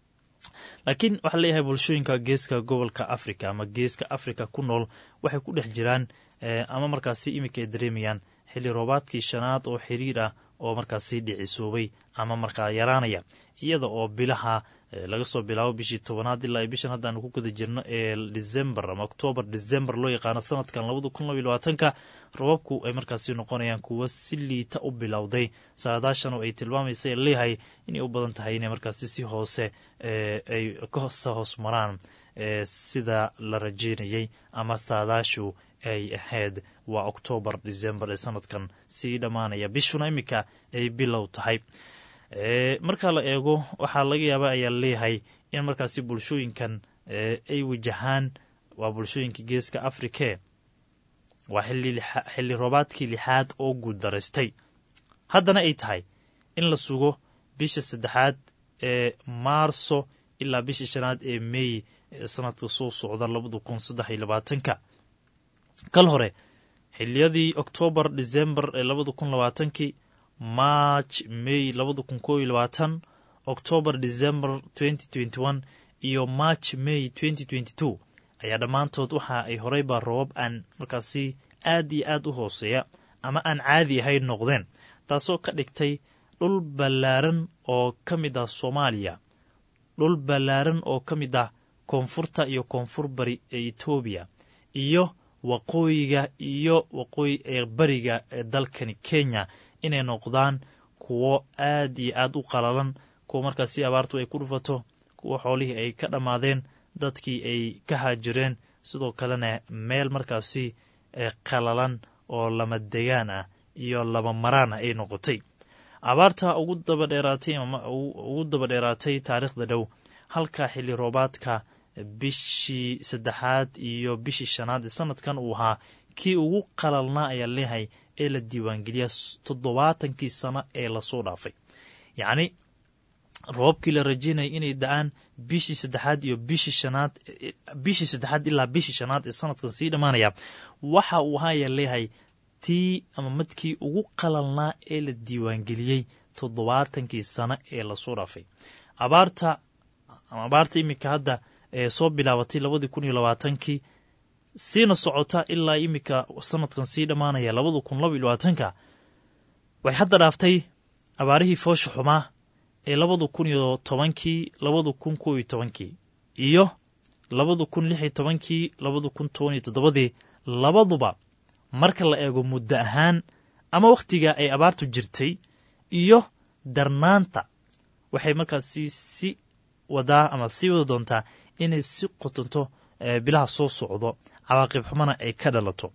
laakiin waxaa leeyahay bulshooyinka geeska gobolka africa ama geeska africa ku nool waxay ku dhex jiraan ama markaasi iminka ay dareemayaan xilli roobaadkii shanaad oo xiriir ah oo markaasi dhicisoobay ama markaa yaraanaya iyada oo bilaha laga soo bilaabo bishii tobanaad ilaa bishan haddaanu ku guda jirno ee december ama octoobar december loo yaqaano sanadkan labada kun labaiyo labaatanka rababku ay markaasi noqonayaan kuwo si liita u bilowday saadaashan oo ay tilmaamaysa leeyahay inay u badan tahay inay markaasi si hoose ay kasa hoos maraan sida la rajeynayay ama saadaashu ay ahayd waa oktoobar december ee sanadkan sii dhammaanaya bishuna iminka ay bilow tahay marka la eego waxaa laga yaaba ayaa leeyahay in markaasi bulshooyinkan ay wajahaan waa bulshooyinka geeska afrike waa xilli roobaadkii lixaad oo guud daraystay haddana ay tahay in la sugo bisha saddexaad ee maarso ilaa bisha shanaad ee meey ee sanadka soo socda labada kun saddex iyo labaatanka kal hore xiliyadii oktoobar december ee labada kun labaatankii march may labada kun koo iyo labaatan oktoobar december twenty twenty one iyo march may twenty twenty two ayaa dhammaantood waxa ay horeyba roobab aan markaasi aad iyo aad u hooseeya ama aan caadi ahayn noqdeen taasoo ka dhigtay dhul ballaaran oo ka mid ah soomaaliya dhul ballaaran oo ka mid ah koonfurta iyo koonfur bari ee etoobiya iyo waqooyiga iyo waqooyi ee bariga ee dalkani kenya inay noqdaan kuwo aad iyo aad u qalalan kuwa markaasi abaartu ay ku dhufato kuwo xoolihii ay ka dhammaadeen dadkii ay ka haajireen sidoo kalena meel markaasi qalalan oo lama degaan ah iyo laba maraan ah ay noqotay abaarta ugu dabadheeraatay ugu dabadheeraatay taariikhda dhow halka xilli roobaadka bishii saddexaad iyo bishii shanaad ee sanadkan uu ahaa kii ugu qalalnaa ayaa leeyahay ee la diiwaangeliya toddobaatankii sano ee lasoo dhaafay yacni roobabkii la rajeynaya inay da-aan bishii saddexaad iyo bishii shanaad bishii saddexaad ilaa bishii shanaad ee sanadkan sii dhammaanaya waxa uu ahaa ayaa leeyahay tii ama madkii ugu qalalnaa ee la diiwaangeliyey toddobaatankii sano ee lasoo dhaafay abaarta ama abaarta iminka hadda ee soo bilaabatay labadii kun iyo labaatankii siina socota ilaa iminka sanadkan sii dhammaanaya labada kun laba iyo labaatanka waxay hadda dhaaftay abaarihii foosha xumaa ee labada kun iyo tobankii labada kun kow iyo tobankii iyo labada kun lix iyo tobankii labada kun toban iyo toddobadii labaduba marka la eego muddo ahaan ama wakhtiga ay abaartu jirtay iyo darnaanta waxay markaasi si wadaa ama sii wada doontaa inay si qotonto bilaha soo socdo cawaaqib xumana ay ka dhalato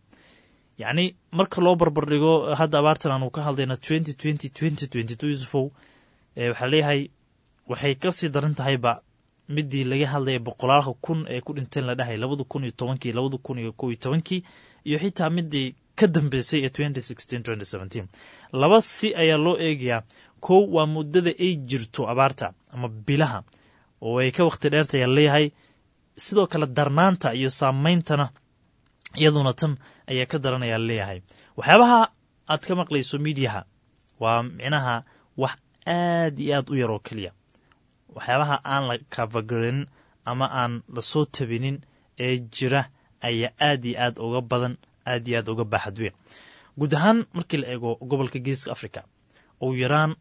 yacni marka loo barbardhigo hadda abaartan aanu ka hadlayna twenty twenty twenty twenty two yusufow waxaa leeyahay waxay kasii daran tahayba midii laga hadlaya boqolaalka kun ee ku dhinteen la dhahay labada kun iyo tobankii labada kun iyo kow iyo tobankii iyo xitaa midii ka dambeysay ee twenty sixteen twenty seventeen laba si ayaa loo eegayaa kow waa muddada ay jirto abaarta ama bilaha oo ay ka wakhti dheertaya leeyahay sidoo kale darnaanta iyo saameyntana iyaduna tan ayaa ka daranaya leeyahay waxyaabaha aad ka maqlayso miidiyaha waa micnaha wax aad iyo aad u yar oo keliya waxyaabaha aan la kafagarin ama aan lasoo tabinin ee jira ayaa aad iyo aad uga badan aad iyo aad uga baaxad weyn guud ahaan markii la eego gobolka geeska africa ugu yaraan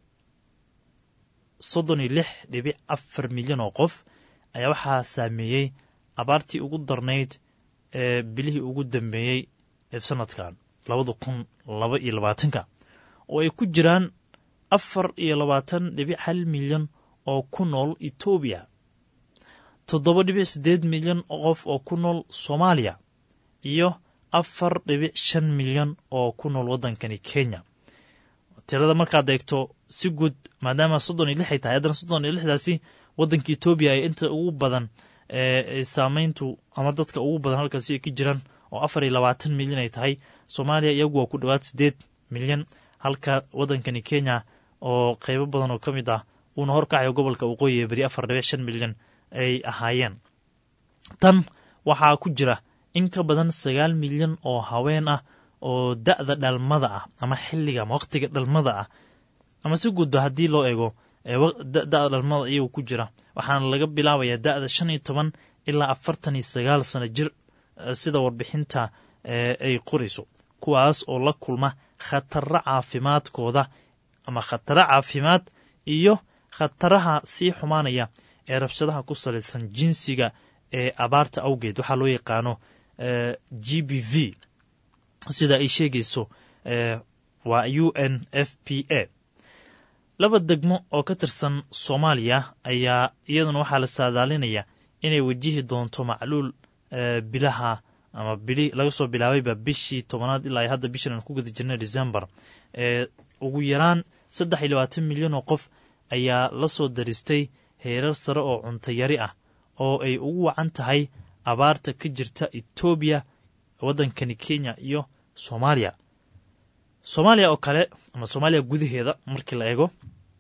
soddon iyo lix dhibic afar milyan oo qof ayaa waxaa saameeyey abaartii ugu darnayd ee bilihii ugu dambeeyey ee sanadkan labada kun laba iyo labaatanka oo ay ku jiraan afar iyo labaatan dhibic hal milyan oo ku nool etoobiya toddoba dhibic siddeed milyan oo qof oo ku nool soomaaliya iyo afar dhibic shan milyan oo ku nool waddankani kenya tirada markaad eegto si guud maadaama soddon iyo lix ay tahay haddana soddon iyo lixdaasi waddanka etoobiya ay inta ugu badan saameyntu ama dadka ugu badan halkaasi ay ka jiraan oo afar iyo labaatan milyan ay tahay soomaaliya iyagu waa ku dhowaad siddeed milyan halka waddankani kenya oo qeybo badan oo ka mid ah uuna horkacayo gobolka waqooyi ee beri afar dhibic shan milyan ay ahaayeen tan waxaa ku jira in ka badan sagaal milyan oo haween ah oo da'da dhalmada ah ama xilliga ama wakhtiga dhalmada ah ama si guudba haddii loo eego da'da dhalmada iyagu ku jira waxaana laga bilaabayaa da'da shan iyo toban ilaa afartan iyo sagaal sano jir sida warbixinta ay qorayso kuwaas oo la kulma khataro caafimaadkooda ama khataro caafimaad iyo khataraha sii xumaanaya ee rabshadaha ku salaysan jinsiga ee abaarta awgeed waxaa loo yaqaano g b v sida ay sheegayso waa u n f p a laba degmo oo ka tirsan soomaaliya ayaa iyaduna waxaa la saadaalinaya inay wajihi doonto macluul bilaha ama bili laga soo bilaabayba bishii tobanaad ilaa hadda bishan aan ku guda jirnay december ee ugu yaraan saddex iyo labaatan milyan oo qof ayaa la soo daristay heerar sare oo cuntayari ah oo ay ugu wacan tahay abaarta ka jirta etoobiya waddankani kenya iyo soomaaliya soomaaliya oo kale ama soomaaliya gudaheeda markii la eego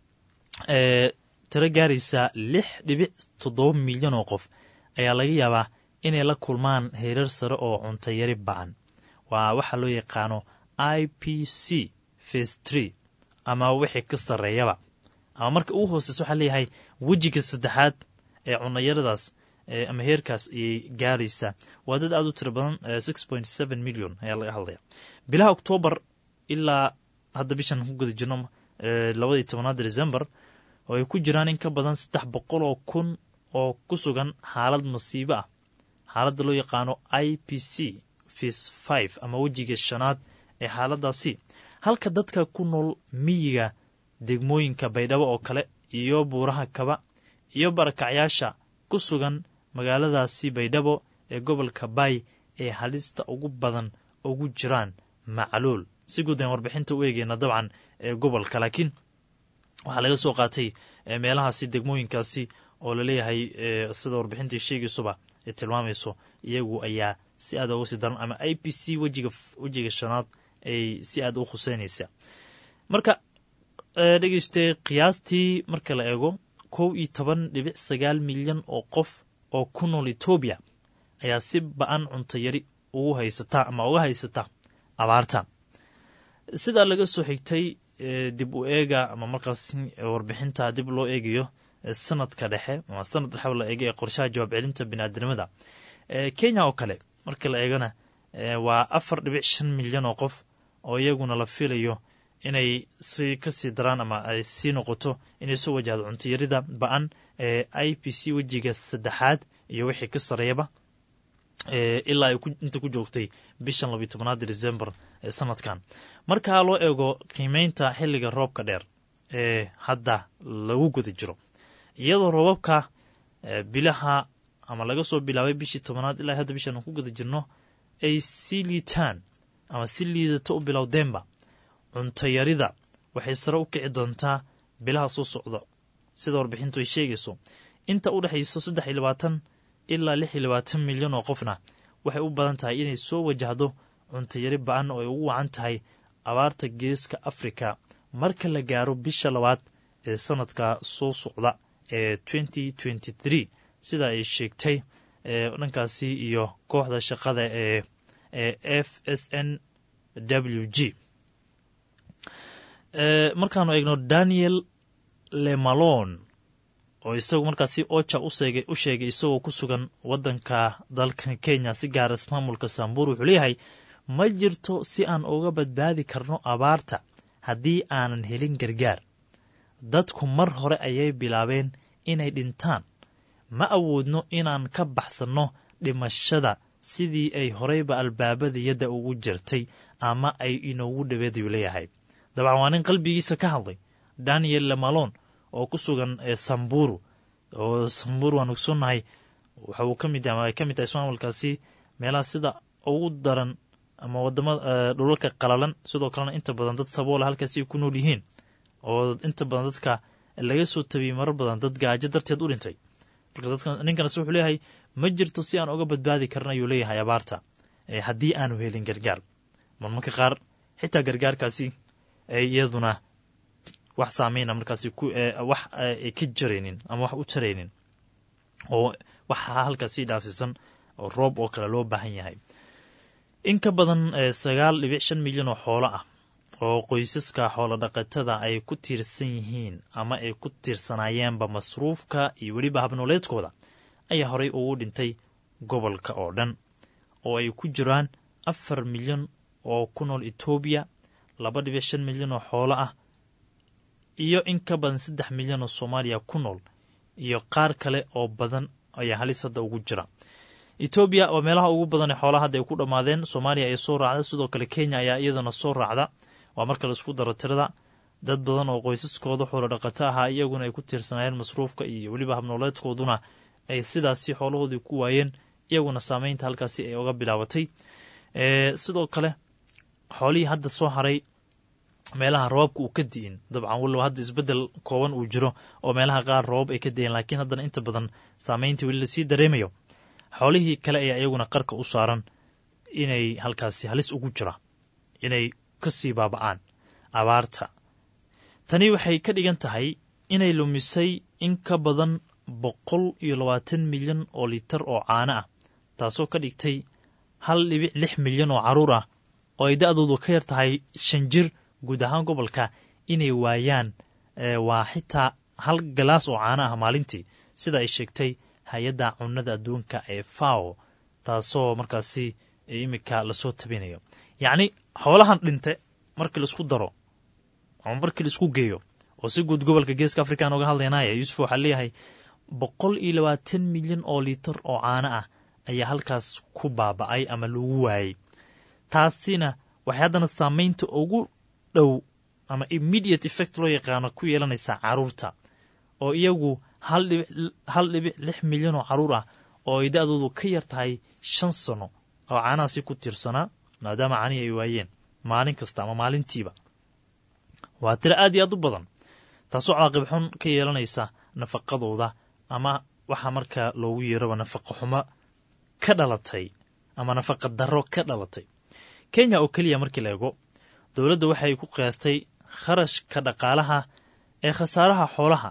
ee tiro gaaraysa lix dhibic toddoba milyan oo qof ayaa laga yaabaa inay la kulmaan heerar sare oo cuntayari ba-an waa waxaa loo yaqaano i p c face tree ama wixii ka sarreeyaba ama marka ugu hooseysa waxaa leeyahay wejiga saddexaad ee cunayaradaas ama heerkaas ayay gaaraysaa waa dad aada u tiro badan six point seven million ayaa laga hadlaya bilaha oktoobar ilaa hadda bishan ku guda jirno labadii tobanaad december oo ay ku jiraan in ka badan saddex boqol oo kun oo ku sugan xaalad masiibo ah xaaladda loo yaqaano i p c fis five ama wejiga shanaad ee xaaladaasi halka dadka ku nool miyiga degmooyinka baydhabo oo kale iyo buuraha kaba iyo barakacyaasha ku sugan magaaladaasi baydhabo ee gobolka baay ee halista ugu badan ugu jiraan macluul si guud ayn warbixinta u eegeyna dabcan ee gobolka laakiin waxaa laga soo qaatay meelahaasi degmooyinkaasi oo laleeyahay sida warbixintii sheegaysuba ay tilmaamayso iyagu ayaa si aad uga sii daran ama i p c wejiga wejiga shanaad ay si aad u khuseynaysa marka dhegeystay qiyaastii marka la eego kow iyo toban dhibic sagaal milyan oo qof oo ku nool etoobiya ayaa si ba-an cuntayari ugu haysata ama uga haysata abaarta sidaa laga soo xigtay dib u eega ama markaas warbixinta dib loo eegayo sanadka dhexe ama sanad dhexe la eega ee qorshaha jawaab celinta biniaadamada kenya oo kale marka la eegana waa afar dhibic shan milyan oo qof oo iyaguna la filayo inay si kasii daraan ama ay sii noqoto inay soo wajahdo cuntayarida ba-an ee i p c wejiga saddexaad iyo wixii ka sareeyaba ilaa ay inta ku joogtay bishan labiyo tobnaad december ee sanadkan markaa loo eego qiimeynta xilliga roobka dheer ee hadda lagu guda jiro iyadoo roobabka bilaha ama laga soo bilaabay bishii tobanaad ilaa hadda bishan aan ku guda jirno ay si liitaan ama si liidato u bilowdeenba cuntayarida waxay sare u kici doontaa bilaha soo socda sida warbixintu ay sheegayso inta u dhexayso saddex iyo labaatan ilaa lix iyo labaatan milyan oo qofna waxay u badan tahay inay soo wajahdo cuntayari ba-an oo ay ugu wacan tahay abaarta geeska afrika marka la gaaro bisha labaad ee sanadka soo socda ee twenty twenty three sida ay sheegtay dhankaasi iyo kooxda shaqada ee ee f s n w g markaanu eegno daniel lemalon oo isagu markaasi oja u sheegay isagoo ku sugan wadanka dalkan kenya si gaara maamulka sambur wuxuu leeyahay ma jirto si aan uga badbaadi karno abaarta haddii aanan helin gargaar dadku mar hore ayay bilaabeen inay dhintaan ma awoodno inaan ka baxsanno dhimashada sidii ay horeyba albaabada yadda ugu jirtay ama ay inoogu dhaweedayu leeyahay dabcan waa nin qalbigiisa ka hadlay daniel lemalon oo ku sugan samburu oo samburu waan ogsoonnahay waxa uu ka mid yahay ama ay ka mid tahay ismaamulkaasi meelaha sida ugu daran ama wadamada dhulalka qalalan sidoo kalena inta badan dad saboola halkaasi ay ku nool yihiin oo inta badan dadka laga soo tabiyey marar badan dad gaajo darteed u dhintay marka dadka ninkanas wuxuu leeyahay ma jirto si aan uga badbaadi karin ayuu leeyahay abaarta haddii aanu helin gargaar marmarka qaar xitaa gargaarkaasi iyaduna wax saameyna markaasi wax ay ka jaraynin ama wax u taraynin oo waxaa halkaasi dhaafsiisan oo roob oo kale loo baahan yahay in ka badan sagaal dhibic shan milyan oo xoolo ah oo qoysaska xoolo dhaqatada ay ku tiirsan yihiin ama ay ku tiirsanayeenba masruufka iyo weliba habnooleedkooda ayaa horey ugu dhintay gobolka oo dhan oo ay ku jiraan afar milyan oo ku nool etoobiya laba dhibic shan milyan oo xoolo ah iyo in ka badan saddex milyan oo soomaaliya ku nool iyo qaar kale oo badan ayaa halis hadda ugu jira etoobiya waa meelaha ugu badan ee xoolaha hadda ay ku dhammaadeen soomaaliya ayaa soo raacda sidoo kale kenya ayaa iyadana soo raacda waa marka laisku daro tirada dad badan oo qoysaskooda xoolo dhaqato ahaa iyaguna ay ku tiirsanayeen masruufka iyo weliba habnooleedkooduna ay sidaasi xoolahoodii ku waayeen iyaguna saameynta halkaasi ay oga bilaabatay sidoo kale xoolihii hadda soo haray meelaha roobabka uu ka di'in dabcan walow hadda isbeddel kooban uu jiro oo meelaha qaar roobab ay ka di'een laakiin haddana inta badan saameyntii weli lasii dareemayo xoolihii kale ayaa iyaguna qarka u saaran inay halkaasi halis ugu jira inay ka sii baaba'aan abaarta tani waxay ka dhigan tahay inay lumisay in ka badan boqol iyo labaatan milyan oo litar oo caano ah taasoo ka dhigtay hal dhibic lix milyan oo carruur ah oo ay da'doodu ka yar tahay shan jir guud ahaan gobolka inay waayaan waa xitaa hal galaas oo caano ah maalintii sida ay sheegtay hay-adda cunnada adduunka ee fao taasoo markaasi iminka lasoo tabinayo yacni xoolahan dhinte markii laisku daro ama markii laisku geeyo oo si guud gobolka geeska afrikaan oga hadlaynaya yuusuf waxaa leeyahay boqol iyo labaatan milyan oo litar oo caano ah ayaa halkaas ku baaba'ay ama lagu waayey taasina waxay haddana saameynta ugu dhow ama immediate effect loo yaqaano ku yeelanaysaa carruurta oo iyagu hal dhibic lix milyan oo carruur ah oo ay da-doodu ka yar tahay shan sano oo caanahaasi ku tiirsanaa maadaama caanihi ay waayeen maalin kasta ama maalintiiba waa tiro aad iyo aad u badan taasoo caaqib xun ka yeelanaysa nafaqadooda ama waxaa markaa loogu yeeraba nafaqa xumo ka dhalatay ama nafaqa darro ka dhalatay kenya oo keliya markii la eego dowladda waxay ku qiyaastay kharashka dhaqaalaha ee khasaaraha xoolaha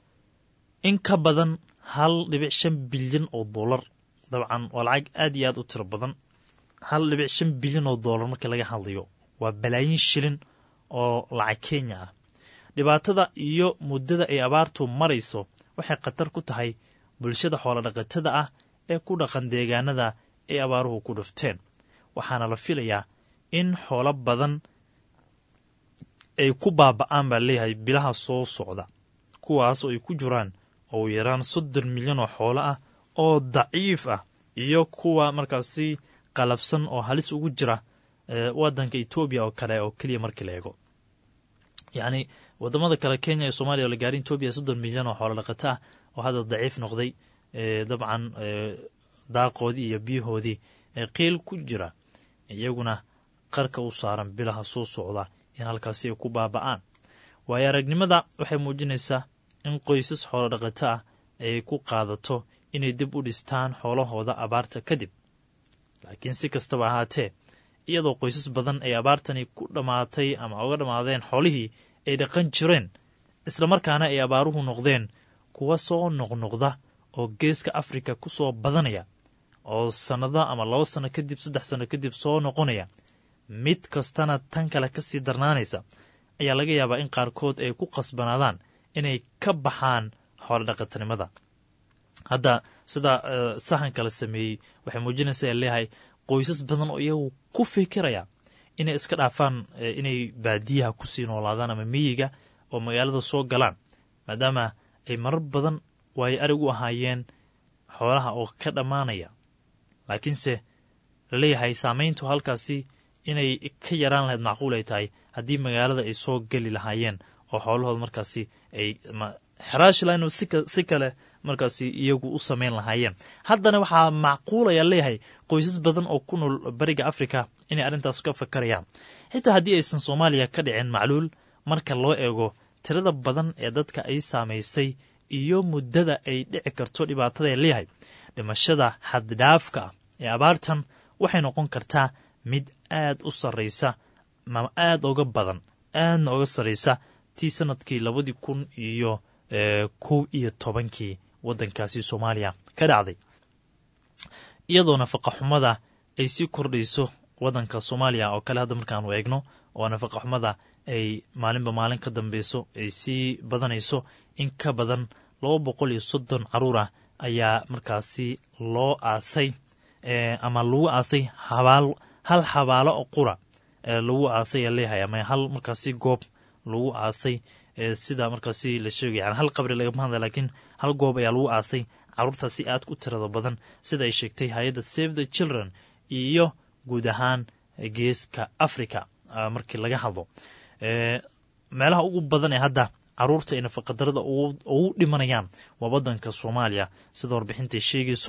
in ka badan hal dhibic shan bilyan oo dollar dabcan waa lacag aad iyo aad u tiro badan hal dhibic shan bilyan oo dollar markii laga hadlayo waa balaayin shilin oo lacag kenya ah dhibaatada iyo muddada ay abaartu marayso waxay khatar ku tahay bulshada xoolodhaqatada ah ee ku dhaqan deegaanada ay abaaruhu ku dhufteen waxaana la filayaa in xoolo badan ay ku baaba'aan baa leeyahay bilaha soo socda kuwaas oo ay ku jiraan oo yaraan soddon milyan oo xoolo ah oo daciif ah iyo kuwa markaasi qalabsan oo halis ugu jira waddanka etoobiya oo kale oo keliya markii la eego yacni wadamada kale kenya iyo soomaliya oo la gaarin etoobiya soddon milyan oo xoolo dhaqato ah oo hadda daciif noqday dabcan daaqoodii iyo biyahoodii qiil ku jira iyaguna qarka u saaran bilaha soo socda in halkaasi ay ku baaba'aan waayo aragnimada waxay muujinaysaa in qoysas xoolo dhaqato ah ay ku qaadato inay dib u dhistaan xoolahooda abaarta kadib laakiin si kastaba ahaatee iyadoo qoysas badan ay abaartani ku dhammaatay ama uga dhammaadeen xoolihii ay dhaqan jireen islamarkaana ay abaaruhu noqdeen kuwa soo noqnoqda oo geeska afrika ku soo badanaya oo sannado ama laba sanno kadib saddex sanno kadib soo noqonaya mid kastana tan kale ka sii darnaanaysa ayaa laga yaabaa in qaarkood ay ku qasbanaadaan inay ka baxaan xoolodhaqatanimada hadda sida sahanka la sameeyey waxay muujinaysaa leeyahay qoysas badan oo iyagu ku fikiraya inay iska dhaafaan inay baadiyaha kusii noolaadaan ama miyiga oo magaalada soo galaan maadaama ay marar badan waayo arig u ahaayeen xoolaha oo ka dhammaanaya laakiinse laleeyahay saamayntu halkaasi inay ka yaraan lahayd macquul ay tahay haddii magaalada ay soo geli lahaayeen oo xoolahooda markaasi ay xeraashi lahayn si kale markaasi iyagu u samayn lahaayeen haddana waxaa macquulaya leeyahay qoysas badan oo ku nool bariga afrika inay arrintaas ka fakarayaan xitaa haddii aysan soomaaliya ka dhicin macluul marka loo eego tirada badan ee dadka ay saamaysay iyo muddada ay dhici karto dhibaatada leeyahay dhimashada xaddhaafka ah ee abaartan waxay noqon kartaa mid aad u sarraysa ma aad oga badan aadna oga sarraysa tii sanadkii labadii kun iyo kow iyo tobankii waddankaasi soomaaliya ka dhacday iyadoo nafaqa xumada ay sii kordhayso waddanka soomaaliya oo kale hadda markaanu eegno oo nafaqa xumada ay maalinba maalin ka dambeyso ay sii badanayso in ka badan laba boqol iyo soddon caruur ah ayaa markaasi loo aasay ama lagu aasay habaal hal xabaalo oo qura lagu aasay a leeyahay ama hal markaasi goob lagu aasay sida markaasi la sheegay yani hal qabri lagama hadla laakiin hal goob ayaa lagu aasay caruurtaasi aad ku tirada badan sida ay sheegtay hay-adda save the children iyo guud ahaan geeska africa markii laga hadlo meelaha ugu badan ee hadda caruurta ay nafaqadarada ugu dhimanayaan waa waddanka soomaaliya sida warbixintay sheegayso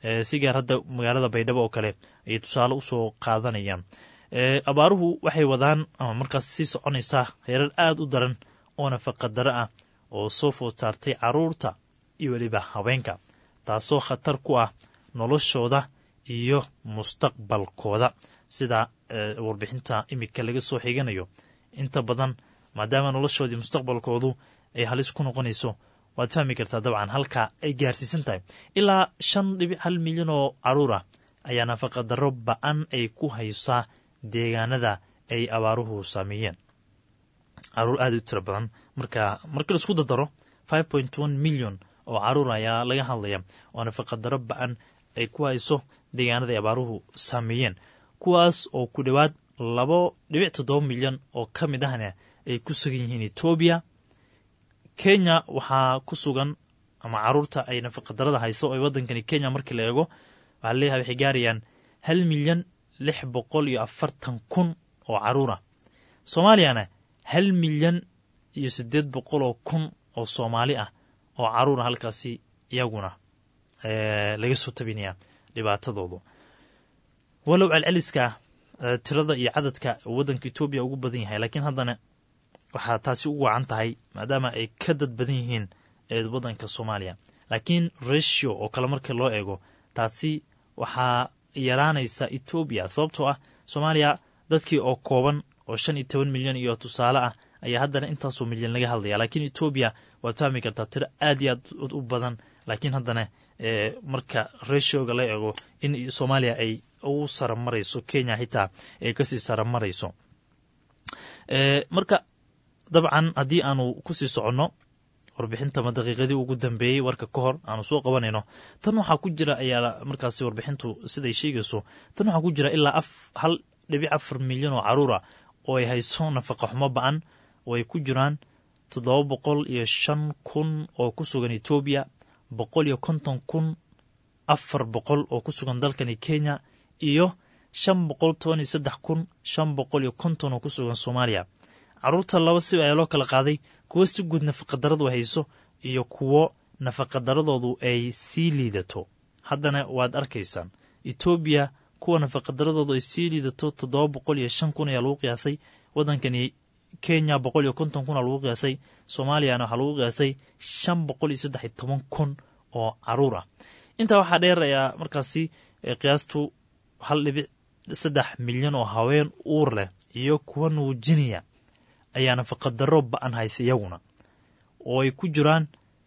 si gaar hadda magaalada baydhabo oo kale ayay tusaale usoo qaadanayaan abaaruhu waxay wadaan ama markaas sii soconaysaa heerar aada u daran oo nafaqadaro ah oo soo food saartay caruurta iyo weliba haweenka taasoo khatar ku ah noloshooda iyo mustaqbalkooda sida warbixinta imika laga soo xiganayo inta badan maadaama noloshoodii mustaqbalkoodu ay halis ku noqonayso waad fahmi kartaa dabcan halka ay gaarsiisan tahay ilaa shan dhibic hal milyan oo caruur ah ayaa nafaqadaro ba-an ay ku haysaa deegaanada ay abaaruhu saameeyeen caruur aada u tiro badan marka marka laisku dardaro five point one milyan oo caruur ayaa laga hadlaya oo nafaqadaro ba-an ay ku hayso deegaanada ay abaaruhu saameeyeen kuwaas oo ku dhowaad labo dhibic toddoba milyan oo ka mid ahna ay ku sugan yihiin etoobiya kenya waxaa ku sugan ama caruurta ay nafaqadarada hayso ee waddankani kenya markii la eego waxaa leeyahay waxay gaarayaan hal milyan lix boqol iyo afartan kun oo caruur ah soomaaliyana hal milyan iyo siddeed boqol oo kun oo soomaali ah oo caruura halkaasi iyaguna laga soo tabinaya dhibaatadoodu walow celceliska tirada iyo cadadka waddanka etoobiya ugu badan yahay laakiin haddana waxaa taasi u wacan tahay maadaama ay ka dad badan yihiin waddanka soomaaliya laakiin ratio oo kale marka loo eego taasi waxaa yaraanaysa etoobiya sababtoo ah soomaaliya dadkii oo kooban oo shan iyo toban milyan iyo tusaale ah ayaa haddana intaasoo milyan laga hadlaya laakiin etoobiya waad fahmi kartaa tiro aad iyo aad u badan laakiin haddana marka ratioga la eego in soomaaliya ay u saramarayso kenya xitaa ay kasii saramarayso marka dabcan haddii aanu kusii soconno warbixintama daqiiqadii ugu dambeeyey warka ka hor aanu soo qabanayno tan waxaa ku jira ayaa markaasi warbixintu siday sheegayso tan waxaa ku jira ilaa hal dhibic afar milyan oo caruura oo ay hayso nafaqa xumo ba-an oo ay ku jiraan toddoba boqol iyo shan kun oo ku sugan etoobiya boqol iyo konton kun afar boqol oo ku sugan dalkani kenya iyo shan boqol toban iyo saddex kun shan boqol iyo konton oo ku sugan soomaaliya caruurta laba si ayaa loo kala qaaday kuwo si guud nafaqadaradu hayso iyo kuwo nafaqadaradoodu ay sii liidato haddana waad arkaysaan etoobiya kuwa nafaqadaradoodu ay sii liidato toddoba boqol iyo shan kun ayaa lagu qiyaasay waddankani kenya boqol iyo konton kun aa lagu qiyaasay soomaaliyana waxaa lagu qiyaasay shan boqol iyo saddex iyo toban kun oo caruur ah intaa waxaa dheer ayaa markaasi qiyaastu hal dhibic saddex milyan oo haween uur leh iyo kuwa nuujinaya ayaa nafaqadaro ba-an haysa iyaguna oo ay ku jiraan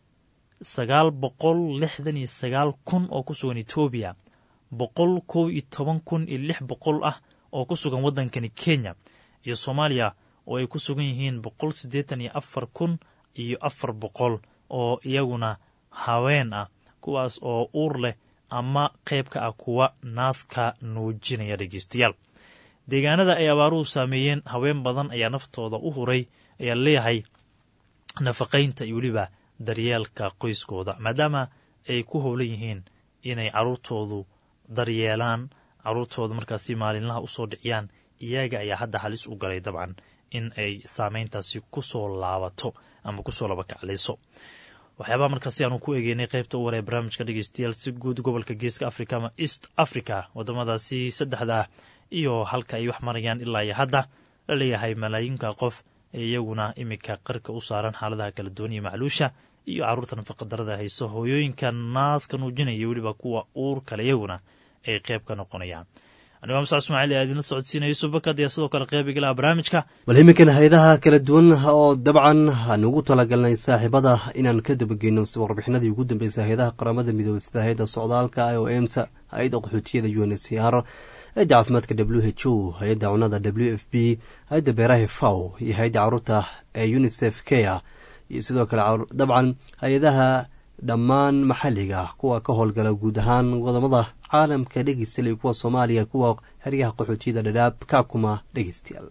sagaal boqol lixdan iyo sagaal kun oo ku sugan etoobiya boqol kow iyo toban kun iyo lix boqol ah oo ku sugan waddankani kenya iyo soomaaliya oo ay ku sugan yihiin boqol siddeetan iyo afar kun iyo afar boqol oo iyaguna haween ah kuwaas oo uur leh ama qayb ka ah kuwa naaska nuujinaya dhegeystayaal deegaanada ay abaaruhu saameeyeen haween badan ayaa naftooda u huray ayaa leeyahay nafaqaynta iyo weliba daryeelka qoyskooda maadaama ay ku howlan yihiin inay caruurtoodu daryeelaan caruurtooda markaasi maalinlaha usoo dhiciyaan iyaga ayaa hadda halis u galay dabcan in ay saameyntaasi kusoo laabato ama kusoo labakaclayso waxyaabaha markaasi aanu ku egeynay qaybta u waree barnaamijka dhegeystayaal si guud gobolka geeska africa ama east africa wadamadaasi saddexda ah iyo halka ay wax marayaan ilaa iyo hadda la leeyahay malaayinka qof ee iyaguna iminka qarka u saaran xaaladaha kala duwaniya macluusha iyo caruurta nafaqadarada hayso hooyooyinka naaska nuujinaya weliba kuwa uur kale iyaguna ay qayb ka noqonayaan anigoo msac ismaaciil ayaa idinla socodsiinaya subakad ayaa sidoo kale qayb igalaha barnaamijka bal iminkan hay-adaha kala duwan oo dabcan aan ugu talagalnay saaxiibada inaan ka dabageyno warbixinadii ugu dambeysay hay-adaha qaramada midoobey sida hay-adda socdaalka i o m ta hay-adda qaxootiyada u n c r hay-adda caafimaadka w h o hay-adda cunada w f b hay-adda beeraha faw iyo hay-adda caruurta ee unisef kea iyo sidoo kale dabcan hay-adaha dhammaan maxalliga kuwa ka howlgala guud ahaan wadamada caalamka dhegeystayaal kuwa soomaaliya kuwa xeryaha qaxootiyada dhadhaab kaakuma dhegeystayaal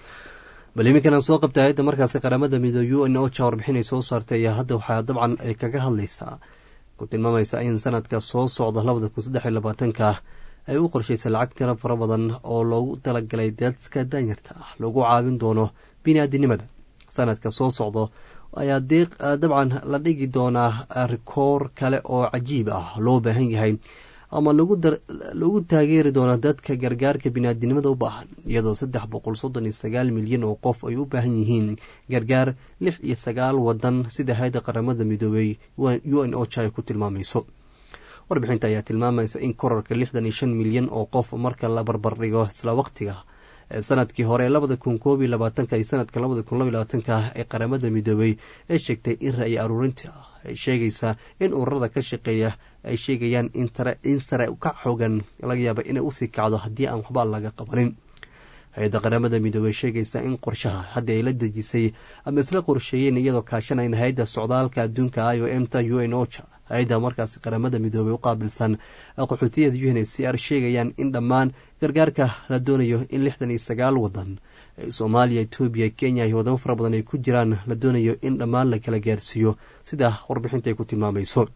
bal iminkan aan soo qabtay hay-adda markaasi qaramada midoobe u n ocha warbixinay soo saartay ayaa hadda waxaa dabcan ay kaga hadlaysaa ku tilmaamaysa in sanadka soo socda labada kun saddex iyo labaatanka ay u qorshaysay lacag tiro fara badan oo loogu talagalay dadka danyarta ah lagu caawin doono bini-aadinimada sanadka soo socdo ayaa dabcan la dhigi doonaa rikoor kale oo cajiib ah loo baahan yahay ama lagu taageeri doono dadka gargaarka biniaadinimada u baahan iyadoo saddex boqol soddon iyo sagaal milyan oo qof ay u baahan yihiin gargaar lix iyo sagaal wadan sida hay-adda qaramada midoobey u n ocha ay ku tilmaamayso warbixinta ayaa tilmaamaysa in korarka lixdan iyo shan milyan oo qof marka la barbardhigo isla waqtiga sanadkii hore labada kun koob iyo labaatanka iyo sanadka labada kun laba iyo labaatanka ee qaramada midoobey ee sheegtay in ra-i aruurinta ay sheegaysaa in ururada ka shaqeeya ay sheegayaan in sare ka xoogan laga yaaba inay usii kacdo haddii aan waxba laga qabanin hay-adda qaramada midoobey sheegaysa in qorshaha haddii ay la dejisay ama isla qorsheeyeen iyadoo kaashanayn hay-adda socdaalka adduunka i o m ta u n ocha hay-adda markaasi qaramada midoobey u qaabilsan qaxootiyada u n h c r sheegayaan in dhammaan gargaarka la doonayo in lixdan iyo sagaal wadan soomaaliya etoobiya kenya iyo wadamo fara badan ay ku jiraan la doonayo in dhammaan la kala gaarsiiyo sida warbixinta ay ku tilmaamayso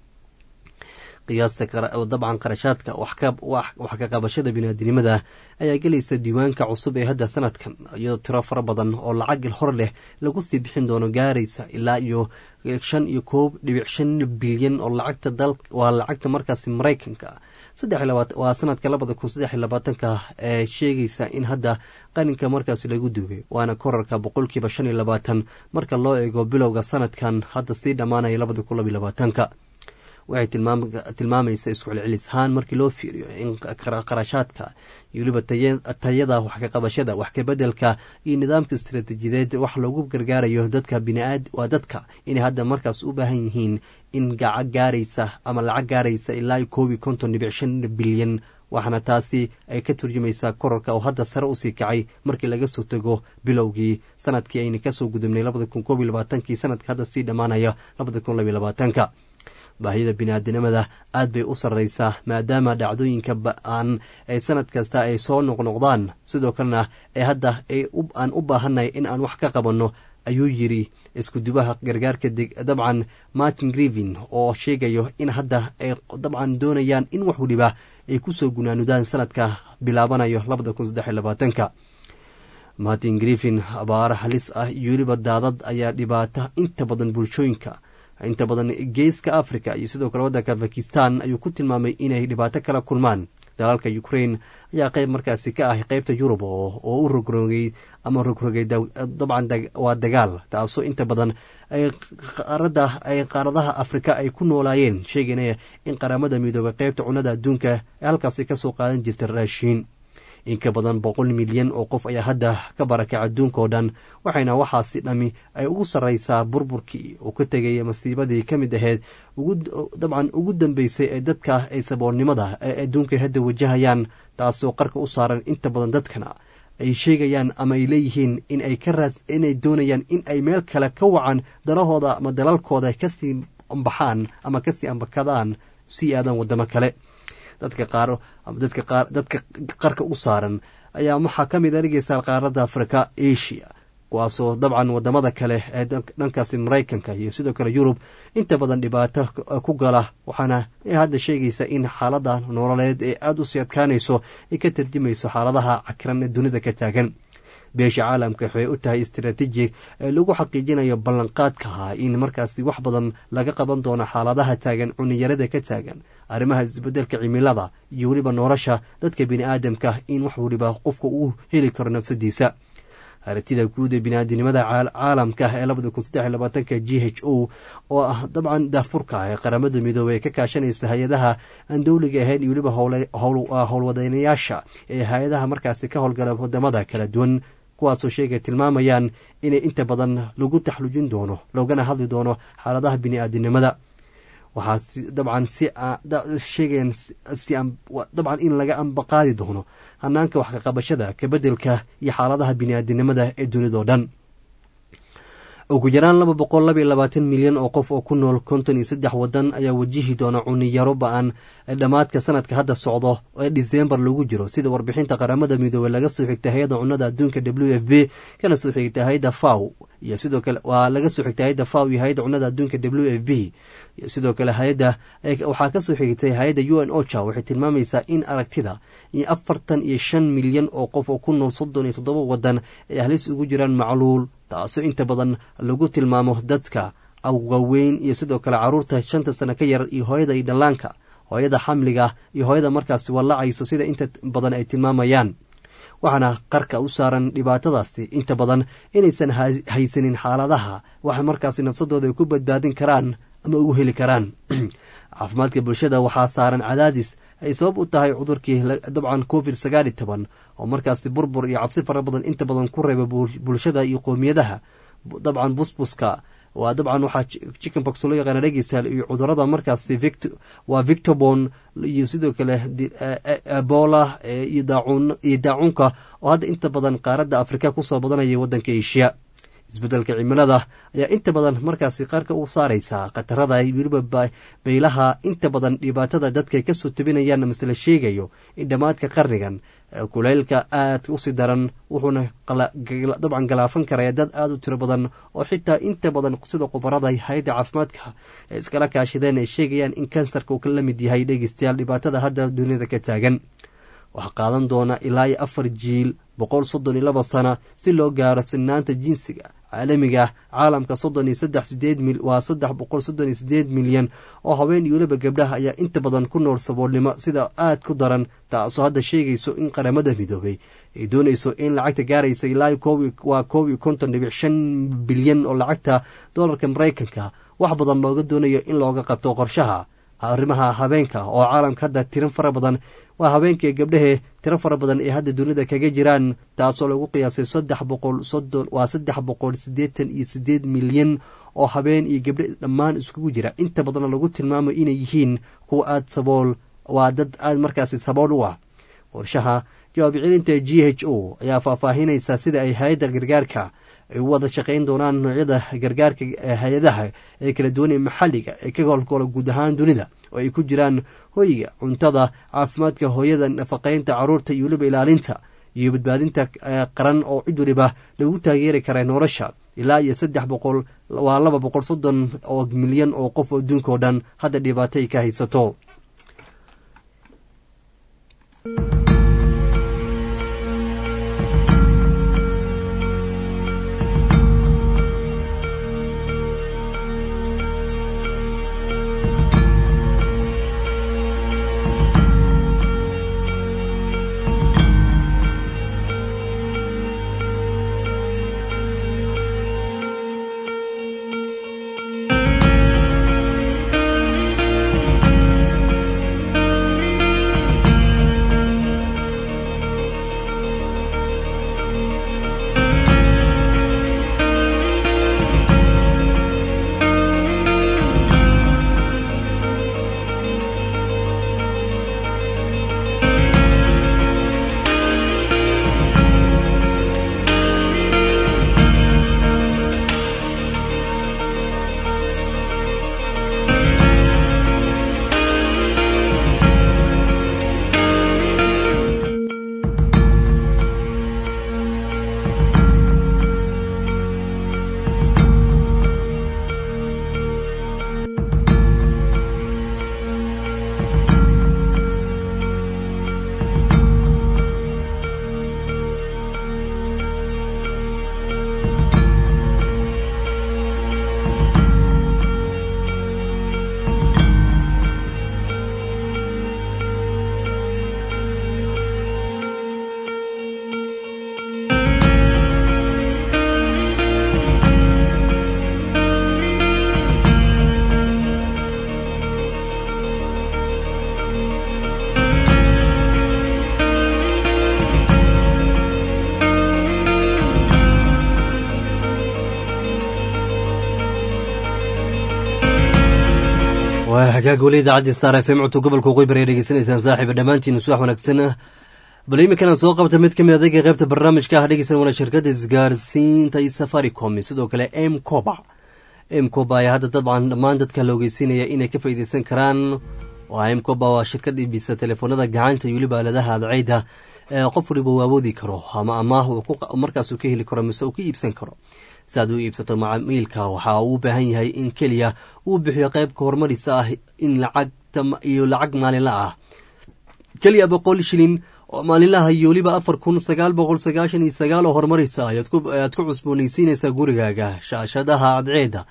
qiyaasta dabcan qarashaadka wax ka qabashada biniaadinimada ayaa gelaysa diiwaanka cusub ee hadda sanadkan iyadoo tiro fara badan oo lacag hor leh lagu sii bixin doono gaaraysa ilaa iyo shan iyo koob dhibic shan bilyan oo lacagta dal waa lacagta markaasi maraykanka waa sanadka labada kun saddex iyo labaatanka ee sheegaysa in hadda qaninka markaasi lagu duugay waana korarka boqolkiiba shan iyo labaatan marka loo eego bilowga sanadkan hadda sii dhammaanaya labada kun laba iyo labaatanka waxay tilmaamaysa isku celcelis ahaan markii loo fiiriyo in qarashaadka iyo weliba tayada wax ka qabashada wax kabedelka iyo nidaamka istaraatiijiyadeed wax loogu gargaarayo dadka biniaad waa dadka inay hadda markaas u baahan yihiin in gaca gaaraysa ama lacag gaaraysa ilaa koob iyo konton dhibic shan bilyan waxaana taasi ay ka turjumaysaa korarka oo hadda sare usii kacay markii laga soo tego bilowgii sanadkii ayna kasoo gudubnay labada kun koob iyo labaatankii sanadka hadda sii dhammaanaya labada kun labiyo labaatanka baahida biniaadinimada aad bay u sarreysaa maadaama dhacdooyinka ba-aan ee sanad kasta ay soo noqnoqdaan sidoo kalena ee hadda aan u baahannahay in aan wax ka qabanno ayuu yiri iskudubaha gargaarka dabcan martin grivin oo sheegayo in hadda ay dabcan doonayaan in wax weliba ay kusoo gunaanudaan sanadka bilaabanayo labada kun saddex iyo labaatanka martin grivin abaaro halis ah iyo weliba daadad ayaa dhibaata inta badan bulshooyinka inta badan geeska africa iyo sidoo kale waddanka bakistan ayuu ku tilmaamay inay dhibaato kala kulmaan dalaalka ukrain ayaa qeyb markaasi ka ah qeybta yurub oo u rogrogay ama rogrogay dabcan waa dagaal taasoo inta badan qaarada ay qaaradaha afrika ay ku noolaayeen sheeganaya in qaramada midoobay qeybta cunada adduunka ee halkaasi kasoo qaadan jirta raashiin in ka badan boqol milyan oo qof ayaa hadda ka barakay adduunka oo dhan waxayna waxaasi dhami ay ugu sarreysaa burburkii uu ka tegay masiibadii ka mid ahayd dabcan ugu dambeysay ee dadka ay saboolnimada ee adduunka hadda wajahayaan taasoo qarka u saaran inta badan dadkana ay sheegayaan ama ay leeyihiin in ay ka raas inay doonayaan in ay meel kale ka wacan dalahooda ama dalalkooda kasii ambaxaan ama kasii ambakadaan sii aadaan wadamo kale dadka qaar dadka qaar dadka qarka u saaran ayaa waxaa ka mid a dhegeysaa qaaradda afrika asia kuwaasoo dabcan wadamada kale ee dhankaasi maraykanka iyo sidoo kale yurub inta badan dhibaato ku gala waxaana hadda sheegaysa in xaalada nololeed ee aada u sii adkaanayso ay ka tarjumayso xaaladaha cakiran ee dunida ka taagan beesha caalamka waxay u tahay istaraatiiji ee lagu xaqiijinayo ballanqaadka ah in markaasi wax badan laga qaban doono xaaladaha taagan cuniyarada ka taagan arrimaha isbedelka cimilada iyo weliba nolosha dadka bini aadamka in wax weliba qofka uu heli karo nafsadiisa aragtida guud ee biniaadinimada caalamka ee labada kun saddex labaatanka g h o oo ah dabcan daafurka ee qaramada midoobey ee ka kaashanaysa hay-adaha aan dowliga ahayn iyo weliba howlwadeynayaasha ee hay-adaha markaasi ka howlgala wadamada kala duwan kuwaasoo sheegay tilmaamayaan inay inta badan lagu taxlujin doono loogana hadli doono xaaladaha bini-aadinimada waxaa dabcan si sheegayaan dabcan in laga ambaqaadi doono hanaanka wax kaqabashada kabedelka iyo xaaladaha bini-aadinimada ee dunidao dhan ugu yaraan laba boqol laba iyo labaatan milyan oo qof oo ku nool konton iyo saddex wadan ayaa wajihi doona cuniyaro ba-an dhammaadka sanadka hadda socdo ee disembar lagu jiro sida warbixinta qaramada midoobey laga soo xigtay hay-adda cunada adduunka w f b kana soo xigtay hay-adda faw iyo sidoo kale waa laga soo xigtay hay-adda faw iyo hay-adda cunada adduunka w f b iyo sidoo kale hay-adda waxaa kasoo xigtay hay-adda u n ocha waxay tilmaamaysaa in aragtida iyo afartan iyo shan milyan oo qof oo ku nool soddon iyo toddoba wadan ay halis ugu jiraan macluul taasoo inta badan lagu tilmaamo dadka awgaweyn iyo sidoo kale caruurta shanta sano ka yar iyo hooyada iyo dhallaanka hooyada xamliga iyo hooyada markaasi wallacayso sida inta badan ay tilmaamayaan waxaana qarka u saaran dhibaatadaasi inta badan inaysan haysanin xaaladaha waxa markaasi nafsadooda ay ku badbaadin karaan ama ugu heli karaan caafimaadka bulshada waxaa saaran cadaadis ay sabab u tahay cudurkii dabcan covid sagaal iyo toban oo markaasi burbur iyo cabsi fara badan inta badan ku reeba bulshada iyo qoomiyadaha dabcan busbuska waa dabcan waxaa chicken box loo yaqaana dhegeystayaal iyo cudurada markaasi vict waa victobon iyo sidoo kale ebola iyo daacuun iyo daacuunka oo hadda inta badan qaaradda afrika kusoo badanaya waddanka asia isbeddelka cimilada ayaa inta badan markaasi qaarka u saaraysaa khatarada weliba baylaha inta badan dhibaatada dadka ay kasoo tabinayaan mase la sheegayo in dhammaadka qarnigan kuleylka aadka usii daran wuxuuna dabcan galaafan karaya dad aada u tiro badan oo xitaa inta badan sida khubarada hay-adda caafimaadka ee iskala kaashadeen ay sheegayaan in kansarka uu ka la mid yahay dhegeystayaal dhibaatada hadda duniyada ka taagan waxaa qaadan doona ilaa iyo afar jiil boqol soddon iyo laba sana si loo gaaro sinaanta jinsiga caalamiga caalamka soddon iyo saddex sideed mil waa saddex boqol soddon iyo sideed milyan oo haween iyo weliba gabdhaha ayaa inta badan ku nool saboolnimo sida aad ku daran taasoo hadda sheegayso in qaramada midoobay ay doonayso in lacagta gaaraysa ilaa waa koob iyo konton dhibic shan bilyan oo lacagta doolarka maraykanka wax badan looga doonayo in looga qabto qorshaha arrimaha habeenka oo caalamka hadda tirin fara badan waa haweenka iyo gabdhahee tiro fara badan ee hadda dunida kaga jiraan taasoo lagu qiyaasay saddex boqol soddon waa saddex boqol siddeetan iyo sideed milyan oo habeen iyo gabdhe dhammaan iskugu jira inta badanna lagu tilmaamayo inay yihiin kuwa aada sabool waa dad aada markaasi sabool u ah qorshaha jawaab celinta g h o ayaa faahfaahinaysa sida ay hay-adda gargaarka ay u wada shaqayn doonaan noocyada gargaarka hay-adaha ee kala duwan ee maxalliga ee ka howlgoola guud ahaan dunida oo ay ku jiraan hoyga cuntada caafimaadka hooyada nafaqaynta caruurta iyo weliba ilaalinta iyo badbaadinta qaran oo cid weliba lagu taageeri kara nolosha ilaa iyo saddex boqol waa laba boqol soddon oo milyan oo qof adduunka oo dhan hadda dhibaato ay ka haysato waa hagaag weli idaacadda star f m codka gobolka waqooyi ay dhegeysanaysaan saaxiiba dhammaantiin subax wanaagsan bal iminkana soo qabta mid ka mid adayga qaybta barnaamijka ah dhegeysan wana shirkadda isgaarsiinta iyo safaricom sidoo kale m coba m coba ayaa hadda dabcan dhammaan dadka la ogeysiinaya inay ka faa'iideysan karaan waa m coba waa shirkad iibisa telefoonada gacanta iyo weliba aaladaha adceyda qof waliba uu awoodi karo ama amaah markaasuu ka heli karo mise uu ka iibsan karo si aad u iibsato macamiilka waxaa uu u baahan yahay in keliya uu bixiyo qeybka horumarisa ah in lacagta iyo lacag maalinla ah keliya boqol shilin oo maalinlaha iyo weliba afar kun sagaal boqol sagaashan iyo sagaal oo horumarisa ayaad ku cusboonaysiinaysaa gurigaaga shaashadaha cadceeda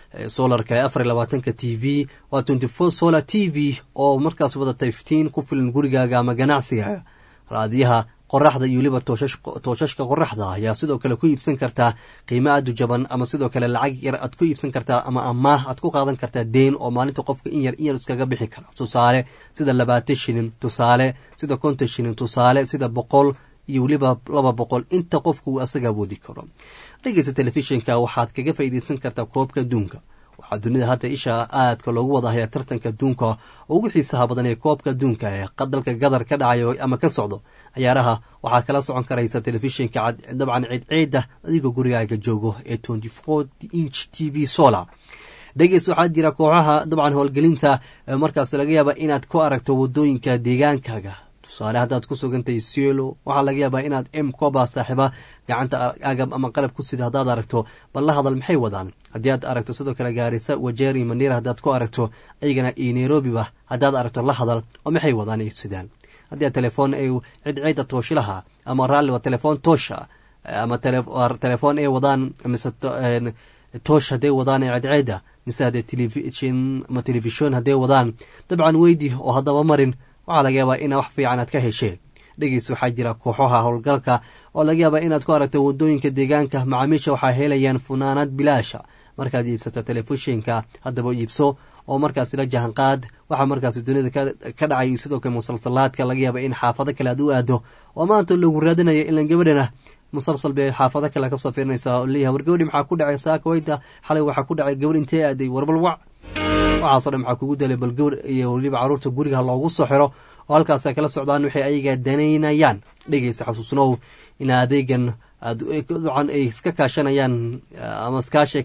solarka ee afar iyo labaatanka t v waa twenty four solar t v oo markaas wadata iftiin ku filan gurigaaga ama ganacsigaaga raadiyaha qoraxda iyo weliba tooshashka qoraxda ayaa sidoo kale ku iibsan kartaa qiimo aad u jaban ama sidoo kale lacag yar aad ku iibsan kartaa ama amaah aad ku qaadan kartaa deen oo maalinta qofka in yar in yar iskaga bixi kara tusaale sida labaatan shilin tusaale sida konton shilin tusaale sida boqol iyo weliba laba boqol inta qofka uu asaga awoodi karo dhegeysta telefishinka waxaad kaga faa'iideysan kartaa koobka adduunka waxaa dunida hadda isha aadka loogu wada hayaa tartanka adduunka oo ugu xiisaha badan ee koobka adduunka ee dalka gadar ka dhacayo ama ka socdo ciyaaraha waxaad kala socon karaysa telefishinka dabcan ciidciida adigoo gurigaaga joogo ee twenty four inch t v solar dhegeys waxaa jira kooxaha dabcan howlgelinta markaas laga yaaba inaad ku aragto wadooyinka deegaankaaga tusaale haddaad ku sugantahay sielo waxaa laga yaabaa inaad m coba saaxiiba gacanta agab ama qalab ku sida haddaad aragto bal la hadal maxay wadaan haddii aad aragto sidoo kale gaarisa wajeer iyo maniira haddaad ku aragto ayagana iyo nairobiba haddaad aragto la hadal oo maxay wadaan ay sidaan haddii aad telefoon ay cidciida tooshilaha ama raalli waa telefoon toosha ama telefoon ay wadaan mise toosh hadday wadaan ee cidciida mise haddee telefishin ama telefishon hadday wadaan dabcan weydi oo haddaba marin waxaa laga yaabaa inaa wax fiican aad ka hesheen dhegeys waxaa jira kooxaha howlgalka oo laga yaabaa inaad ku aragto wadooyinka deegaanka macaamiisha waxaa helayaan funaanad bilaasha markaad iibsato telefishinka haddaba iibso oo markaasi la jahanqaad waxaa markaasi dunida ka dhacay sidoo kale musalsalaadka laga yaaba in xaafado kale aad u aado oo maanta lagu raadinaya ilan gabadhana musalsal bay xaafado kale kasoo fiirinaysaa oo leeyahay war gabadhi maxaa ku dhacay saaka weyda xalay waxaa ku dhacay gabadh intee aaday warbal wac waxaaso dhan maxaa kugu dalay bal gawr iyo weliba caruurta guriga loogu soo xiro oo halkaas ay kala socdaan waxay ayaga danaynayaan dhegeysa xasuusnow in adeegan dabcan ay iska kaashanayaan ama iskaashi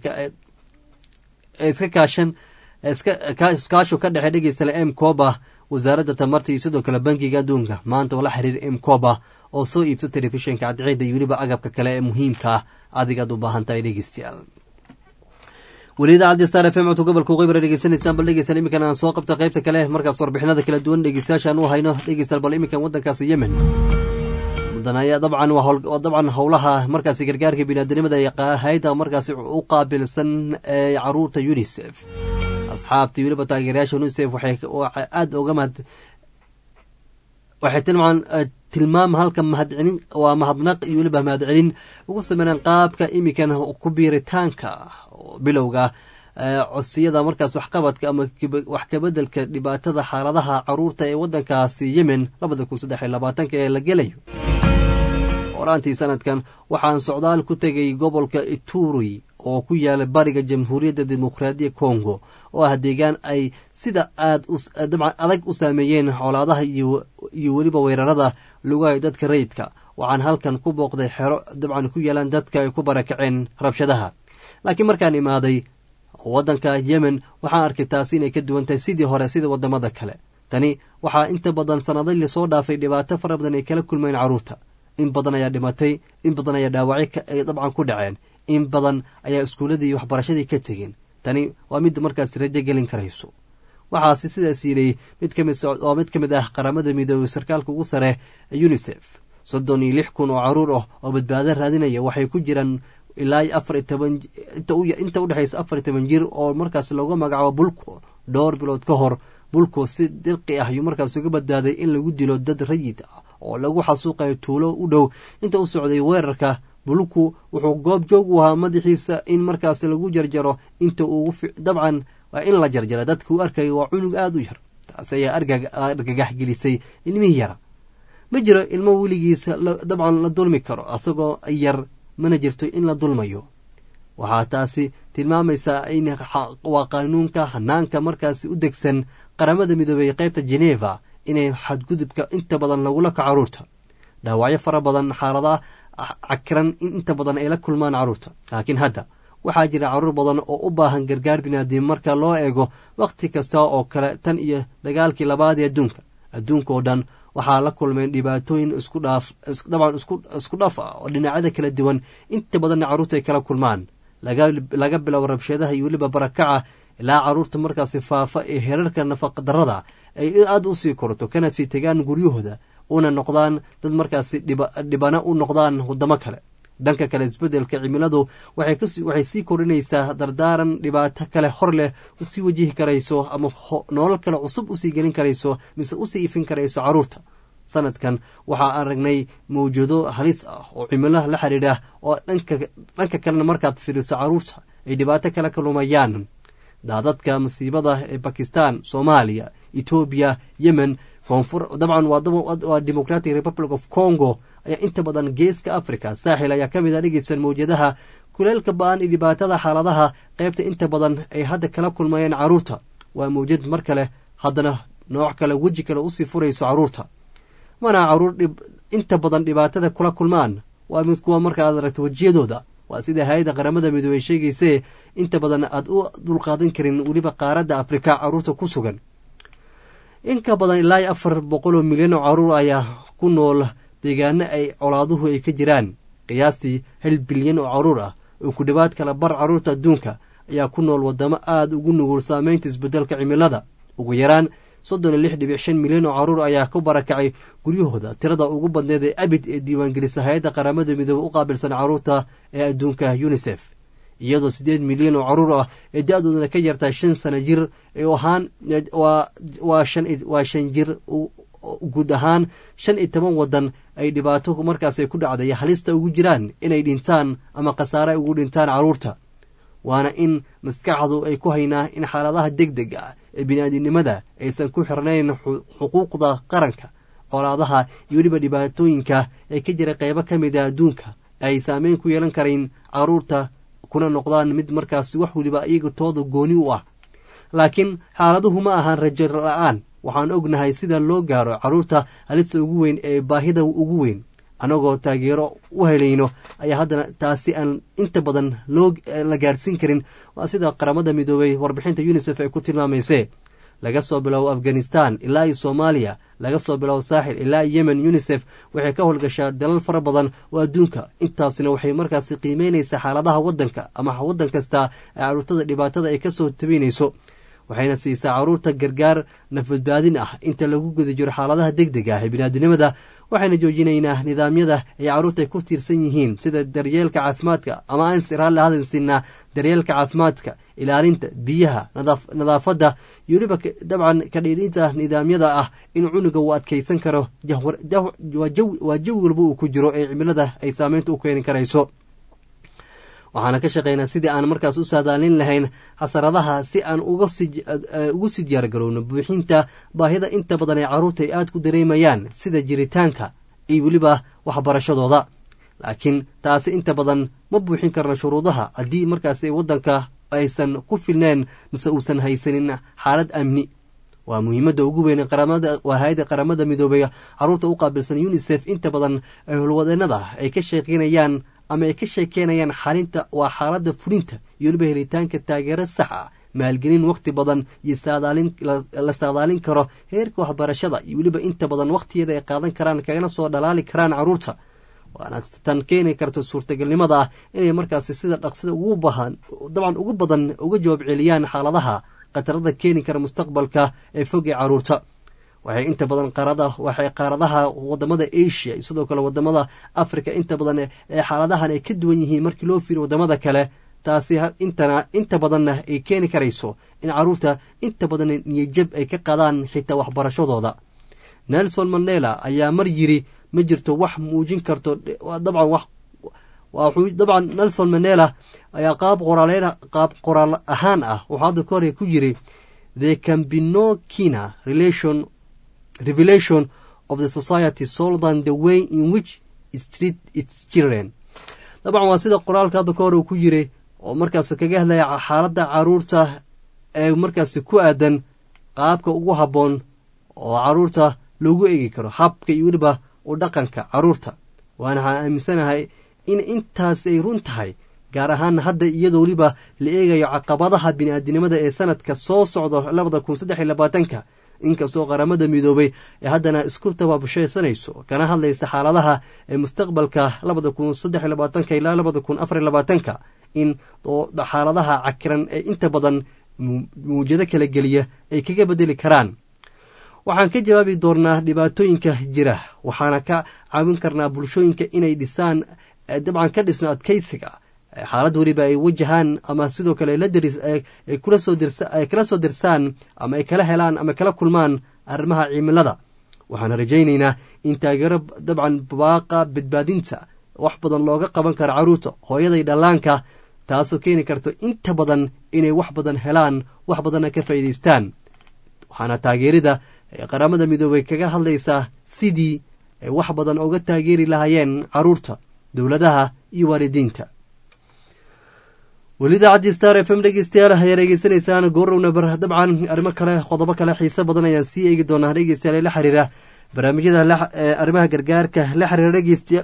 iska kaashan iskaashu ka dhexe dhegeysale m coba wasaaradda tamarta iyo sidoo kale bankiga adduunka maanta oo la xiriir m coba oo soo iibsa telefishinka cadceeda iyo weliba agabka kale ee muhiimka ah adigaad u baahan tahay dhegeystayaal weli idaacadii star f m codka gobolka qeybra dhegeysanaysaan bal dhegeysan iminkan aan soo qabta qaybta kale markaas warbixinada kala duwan dhegeystayaashaan u hayno dhegeystayaal bal iminkan waddankaasi yemen mudanaya dabcan waa dabcan howlaha markaasi gargaarka biniaadanimada ee hay-da markaasi u qaabilsan ee caruurta unisef asxaabta weliba taageerayaasha unisef waxay aada uga mahad waxay tilmaan tilmaam halka mahadcelin waa mahadnaq iyo weliba mahadcelin ugu sameynaan qaabka imikan ku biiritaanka bilowga codsiyada markaas waxqabadka ama wax kabedelka dhibaatada xaaladaha caruurta ee wadankaasi yemen labada kun saddex iyo labaatanka ee la gelayo horaantii sanadkan waxaan socdaal ku tegay gobolka ituri oo ku yaala bariga jamhuuriyadda dimuqraadiya congo oo ah deegaan ay sida aad dabcan adag u saameeyeen colaadaha iyo weliba weerarada lugahay dadka rayidka waxaan halkan ku booqday xero dabcan ku yaalaan dadka ay ku barakaceen rabshadaha laakiin markaan imaaday waddanka yemen waxaan arkay taasi inay ka duwan tahay sidii hore sida wadamada kale tani waxaa inta badan sannaday lasoo dhaafay dhibaato fara badan ay kala kulmeen carruurta in badan ayaa dhimatay in badan ayaa dhaawacyo ay dabcan ku dhaceen in badan ayaa iskuulladii iyo waxbarashadii ka tegeen tani waa mid markaas rajo gelin karayso waxaase sidaas yidhi mid kamid waa mid ka mid ah qaramada midoobey sarkaalka ugu sare unisef soddon iyo lix kun oo caruur ah oo badbaado raadinaya waxay ku jiraan ilaa afar iyo toban inta udhexaysa afar iyo toban jir oo markaas looga magacaabo bulko dhowr bilood ka hor bulko si dirqi ah ayuu markaas uga badbaaday in lagu dilo dad rayid ah oo lagu xasuuqayo tuulo u dhow inta u socday weerarka bulku wuxuu goob joog u ahaa madaxiisa in markaas lagu jarjaro inta uu dabcan waa in la jarjara dadka u arkaya waa cunug aada u yar taas ayaa argagax gelisay ilmihii yara ma jiro ilmo weligiisa dabcan la dulmi karo asagoo yar mana jirto in la dulmayo waxaa taasi tilmaamaysaa in waa qaanuunka hanaanka markaasi u degsan qaramada midoobey qaybta geneva inay xadgudubka inta badan lagula kaco caruurta dhaawacyo fara badan xaaladaha cakiran in inta badan ay la kulmaan caruurta laakiin hadda waxaa jira caruur badan oo u baahan gargaar binaadim marka loo eego wakhti kasta oo kale tan iyo dagaalkii labaad ee adduunka adduunka oo dhan waxaa la kulmeen dhibaatooyin isku dhaaf dabcan isku dhaf ah oo dhinacyada kala duwan inta badanna carruurta ay kala kulmaan laga biloabo rabshadaha iyo weliba barakaca ilaa carruurta markaasi faafa ee herarka nafaqa darrada ay aada u sii korto kana sii tegaan guryahooda una noqdaan dad markaasi dhibana u noqdaan wadamo kale dhanka kale isbeddelka cimiladu waxay sii kordhinaysaa dardaaran dhibaato kale hor leh usii wajihi karayso ama nolol kale cusub usii gelin karayso mise usii ifin karayso carruurta sanadkan waxaa aragnay mawjado halis ah oo cimilaha la xidhiidha oo dhanka kalena markaad fiiriso carruurta ay dhibaato kale ka lumayaan daadadka masiibada ee bakistan soomaaliya etoobiya yemen koonfur dabcan waa democratic republic of congo ayaa inta badan geeska africa saaxil ayaa ka mid a dhegeysan mawjadaha kuleelka ba-an iyo dhibaatada xaaladaha qaybta inta badan ay hadda kala kulmayeen carruurta waa mawjad mar kale haddana nooc kale weji kale usii furayso carruurta mana caruur inta badan dhibaatada kula kulmaan waa mid kuwa marka aad aragto wejiyadooda waa sida hay-adda qaramada midoobey sheegaysee inta badan aad u dulqaadan karin weliba qaaradda afrika carruurta ku sugan in ka badan ilaa iyo afar boqol oo milyan oo carruur ayaa ku nool deegaano ay colaaduhu ay ka jiraan qiyaastii hal bilyan oo carruur ah oo ku dhowaad kala bar carruurta adduunka ayaa ku nool waddamo aada ugu nugul saameynta isbeddelka cimilada ugu yaraan soddon iyo lix dhibic shan milyan oo carruur ayaa ku barakacay guryahooda tirada ugu badneed ee abid ee diiwaangelisa hay-adda qaramada midoobe u qaabilsan carruurta ee adduunka unisef iyadoo siddeed milyan oo carruur ah ee da-doodana ka yartaa shan sana jir ee ahaan waa shan jir guud ahaan shan iyo toban waddan ay dhibaato markaas ay ku dhacday halista ugu jiraan inay dhintaan ama khasaare ay ugu dhintaan carruurta waana in maskaxdu ay ku haynaa in xaaladaha deg deg ah ee bini'aadinimada aysan ku xirnayn xuquuqda qaranka colaadaha iyo weliba dhibaatooyinka ee ka jira qeybo ka mid a adduunka ay saameyn ku yeelan karayn carruurta kuna noqdaan mid markaas wax weliba iyaga tooda gooni u ah laakiin xaaladuhu ma ahaan rajo la-aan waxaan ognahay sida loo gaaro carruurta halista ugu weyn ee baahida ugu weyn annagoo taageero u helayno ayaa haddana taasi aan inta badan loo la gaarsiin karin waa sida qaramada midoobey warbixinta unisef ay ku tilmaamaysee laga soo biloabo afghanistan ilaa iyo soomaaliya laga soo biloabo saaxil ilaa iyo yemen unisef waxay ka howlgashaa dalal fara badan oo adduunka intaasina waxay markaasi qiimeynaysaa xaaladaha waddanka ama waddan kasta ee carruurtada dhibaatada ay kasoo tabaynayso waxayna siisaa carruurta gargaar nafbadbaadin ah inta lagu guda jiro xaaladaha deg deg ah ee biniaadinimada waxayna joojinaynaa nidaamyada ay carruurta ay ku tiirsan yihiin sida daryeelka caafimaadka ama aan siraalle hadan siinaa daryeelka caafimaadka ilaalinta biyaha nadaafadda iyo weliba dabcan kadhiidhinta nidaamyada ah in cunuga uu adkaysan karo waa jawi walba uu ku jiro ee cimilada ay saameynta u keeni karayso waxaana ka shaqaynaa sidii aan markaas u saadaalin lahayn xasaradaha si aan ugu sii diyaargarowno buuxinta baahida inta badan ee carruurta ay aada ku dareemayaan sida jiritaanka iyo weliba waxbarashadooda laakiin taasi inta badan ma buuxin karno shuruudaha haddii markaas waddanka aysan ku filneen mise uusan haysanin xaalad amni waa muhiimadda ugu weyn waa hay-adda qaramada midoobey carruurta u qaabilsan unisef inta badan ay holwadeenada ay ka sheekeynayaan ama ay ka sheekeynayaan xalinta waa xaaladda fulinta iyo weliba helitaanka taageero sax ah maalgelin wakhti badan iyo la saadaalin karo heerka waxbarashada iyo weliba inta badan wakhtigeeda ay qaadan karaan kagana soo dhalaali karaan carruurta waana tan keeni karta suurtagalnimada ah inay markaasi sida dhaqsida ugu bahan dabcan ugu badan uga jawaab celiyaan xaaladaha khatarada keeni kara mustaqbalka ee fog ee carruurta waxay inta badan qaarada waxay qaaradaha wadamada asia iyo sidoo kale wadamada africa inta badan ee xaaladahan ay ka duwan yihiin markii loo fiiriyo wadamada kale taasi intana inta badanna ay keeni karayso in carruurta inta badan niyajab ay ka qaadaan xitaa waxbarashadooda nelson mandela ayaa mar yiri ma jirto wax muujin karto dabcan wax wuxuu dabcan nelson mandela ayaa qaab qoraaleyn qaab qoraal ahaan ah wuxuu hadda ka hore ku yiri there can be no kina relation revelation of the society sold than the way in which it treat its children dabcan waa sida qoraalka hadda ka hore uu ku yiri oo markaas kaga hadlaya xaaladda carruurta ee markaasi ku aadan qaabka ugu habboon oo carruurta loogu eegi karo habka iyo weliba u dhaqanka carruurta waana waxaan aaminsanahay in intaas ay run tahay gaar ahaan hadda iyadoo weliba la eegayo caqabadaha bini-aadinimada ee sanadka soo socdo labada kun saddex iyo labaatanka inkastoo qaramada midoobay ee haddana isku tabaabashaysanayso kana hadlaysa xaaladaha ee mustaqbalka labada kun saddex iyo labaatanka ilaa labada kun afar iyo labaatanka in xaaladaha cakiran ee inta badan muwjado kala geliya ay kaga bedeli karaan waxaan ka jawaabi doonaa dhibaatooyinka jira waxaana ka caawin karnaa bulshooyinka inay dhisaan dabcan ka dhisno adkeysiga xaalad weliba ay wajahaan ama sidoo kale ay kula soo dirsaan ama ay kala helaan ama kala kulmaan arrimaha cimilada waxaana rajaynaynaa in taageero dabcan baaqa badbaadinta wax badan looga qaban karo carruurta hooyaday dhallaanka taasoo keeni karto inta badan inay wax badan helaan wax badanna ka faa'iidaystaan waxaana taageerida qaramada midoobay kaga hadlaysaa sidii ay wax badan uga taageeri lahaayeen carruurta dowladaha iyo waalidiinta weli idaacadii star f m dhegeystayaal ayaa dhegeysanaysaan goorowna bar dabcan arrimo kale qodobo kale xiise badan ayaan sii eegi doonaa dhegeystayaal ee la xiriira barnaamijyada arrimaha gargaarka la xiriira dhegeystayaa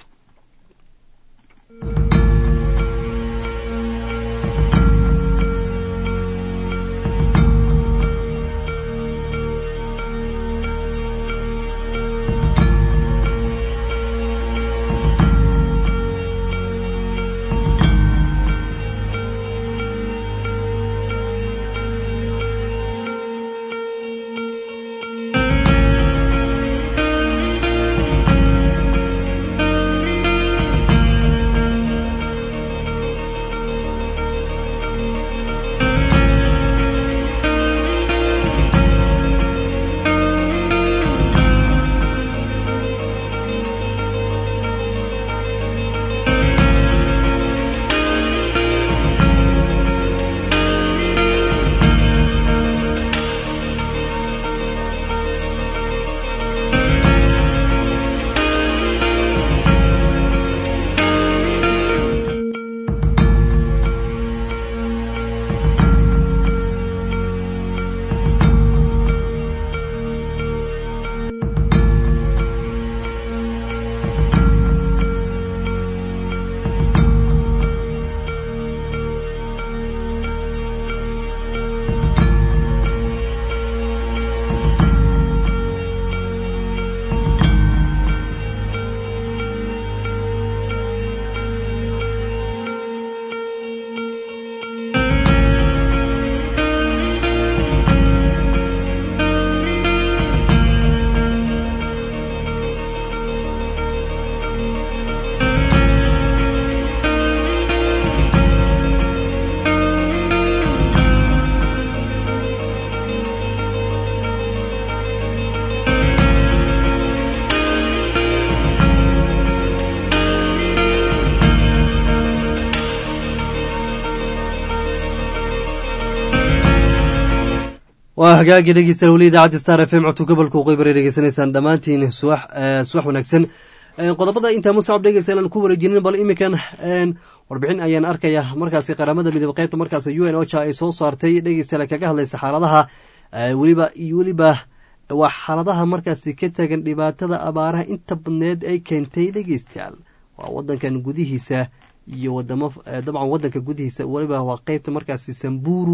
waa hagaagii dhegeystayaal weli idaacadda star f m codka gobolka waqooyi bari dhegeysanaysaan dhammaantiin subax subax wanaagsan qodobada intaa musacab dhegeystayaal aan ku wareejinin bal iminkan warbixin ayaan arkaya markaasi qaramada midoobe qaybta markaas u n ocha ay soo saartay dhegeystayaal kaga hadlaysa xaaladaha weliba iyo weliba waa xaaladaha markaasi ka tagan dhibaatada abaaraha inta badneed ay keentay dhegeystayaal waa wadankan gudihiisa iyo wadamo dabcan wadanka gudihiisa weliba waa qeybta markaasi samburu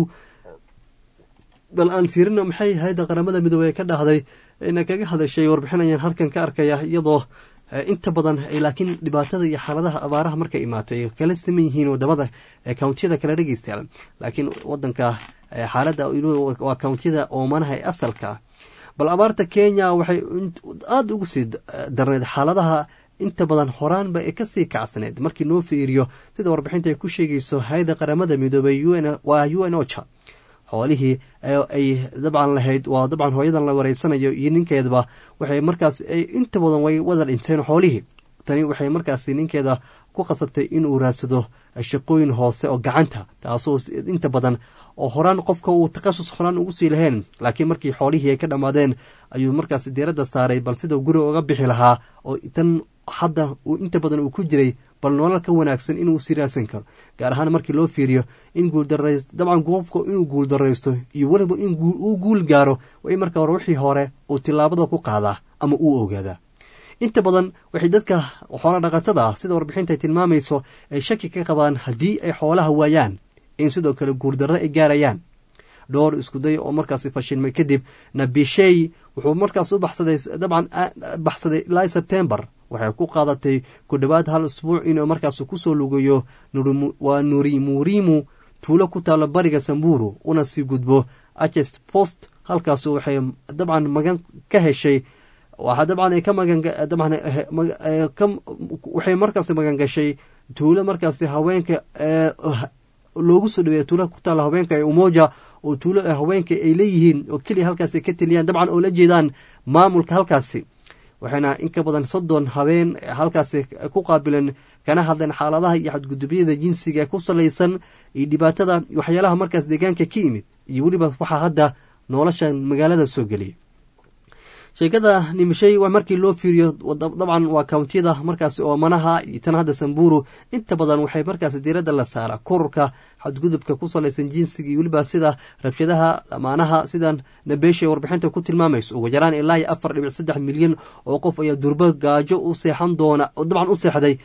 bal aan fiirino maxay hayadda qaramada midoobey ka dhahday ina kaga hadashay warbixin ayaan halkan ka arkaya iyadoo inta badan laakiin dhibaatada iyo xaaladaha abaaraha markay imaato ay kala saman yihiin wadamada kountiyada kala dhegeystayaal laakiin wadanka xaaladda waa kountiyada oomanaha ee asalka bal abaarta kenya waxay aada ugu sii darneyd xaaladaha inta badan horaanba ee kasii kacsaneyd markii noo fiiriyo sida warbixinta ay ku sheegayso hay-adda qaramada midoobey waa u n ocha xoolihii ay dabcan lahayd waa dabcan hooyadan la wareysanayo iyo ninkeedaba waxay markaas inta badan way wada dhinteen xoolihii tani waxay markaas ninkeeda ku qasabtay inuu raadsado shaqooyin hoose oo gacanta taasoo inta badan oo horaan qofka uu takhasus horaan ugu sii laheen laakiin markii xoolihii ay ka dhammaadeen ayuu markaas diiradda saaray bal sida guri uga bixi lahaa oo tan hadda uu inta badan uu ku jiray bal nolol ka wanaagsan inuu sii raadsan karo gaar ahaan markii loo fiiriyo in guuldaras dabcan qofka inuu guuldaraysto iyo weliba in uu guul gaaro waa in marka hore wixii hore uu tillaabada ku qaadaa ama uu ogaadaa inta badan waxay dadka xoola dhaqatada ah sida warbixinta ay tilmaamayso ay shaki ka qabaan haddii ay xoolaha waayaan in sidoo kale guuldarro ay gaarayaan dhowr iskuday oo markaasi fashilmay kadib nabishey wuxuu markaas u baxsaday dabcan baxsaday ilaa sebtembar waxay ku qaadatay ku dhowaad hal isbuuc inuu markaas kusoo lugayo waa nurimurimu tuulo ku taalo bariga samburu una sii gudbo aches post halkaasu waxay dabcan magan ka heshay waxaa dabcan ay ka magan dabcan waxay markaasi magan gashay tuulo markaasi haweenka loogu soo dhaweeya tuula ku taalla haweenka ee umoja oo tuulo haweenka ay leeyihiin oo keliya halkaasi ka teliyaan dabcan oo la jeedaan maamulka halkaasi waxayna in ka badan soddon habeen halkaasi ku qaabileen kana hadleen xaaladaha iyo xadgudubyada jinsiga ee ku salaysan iyo dhibaatada waxyaalaha markaas deegaanka ka yimid iyo weliba waxaa hadda nolosha magaalada soo geliyay sheekada nimishay markii loo fiiriyo dabcan waa kawntiyada markaasi oomanaha iyo tan hadda samburu inta badan waxay markaasi diiradda la saaraa kororka xadgudubka ku salaysan jinsiga iyo weliba sida rabshadaha amaanaha sidan nabeesha warbixinta ku tilmaamayso ugu yaraan ilaa iyo afar dhibic saddex milyan oo qof ayaa durbo gaajo u seexan doona dabcan u seexday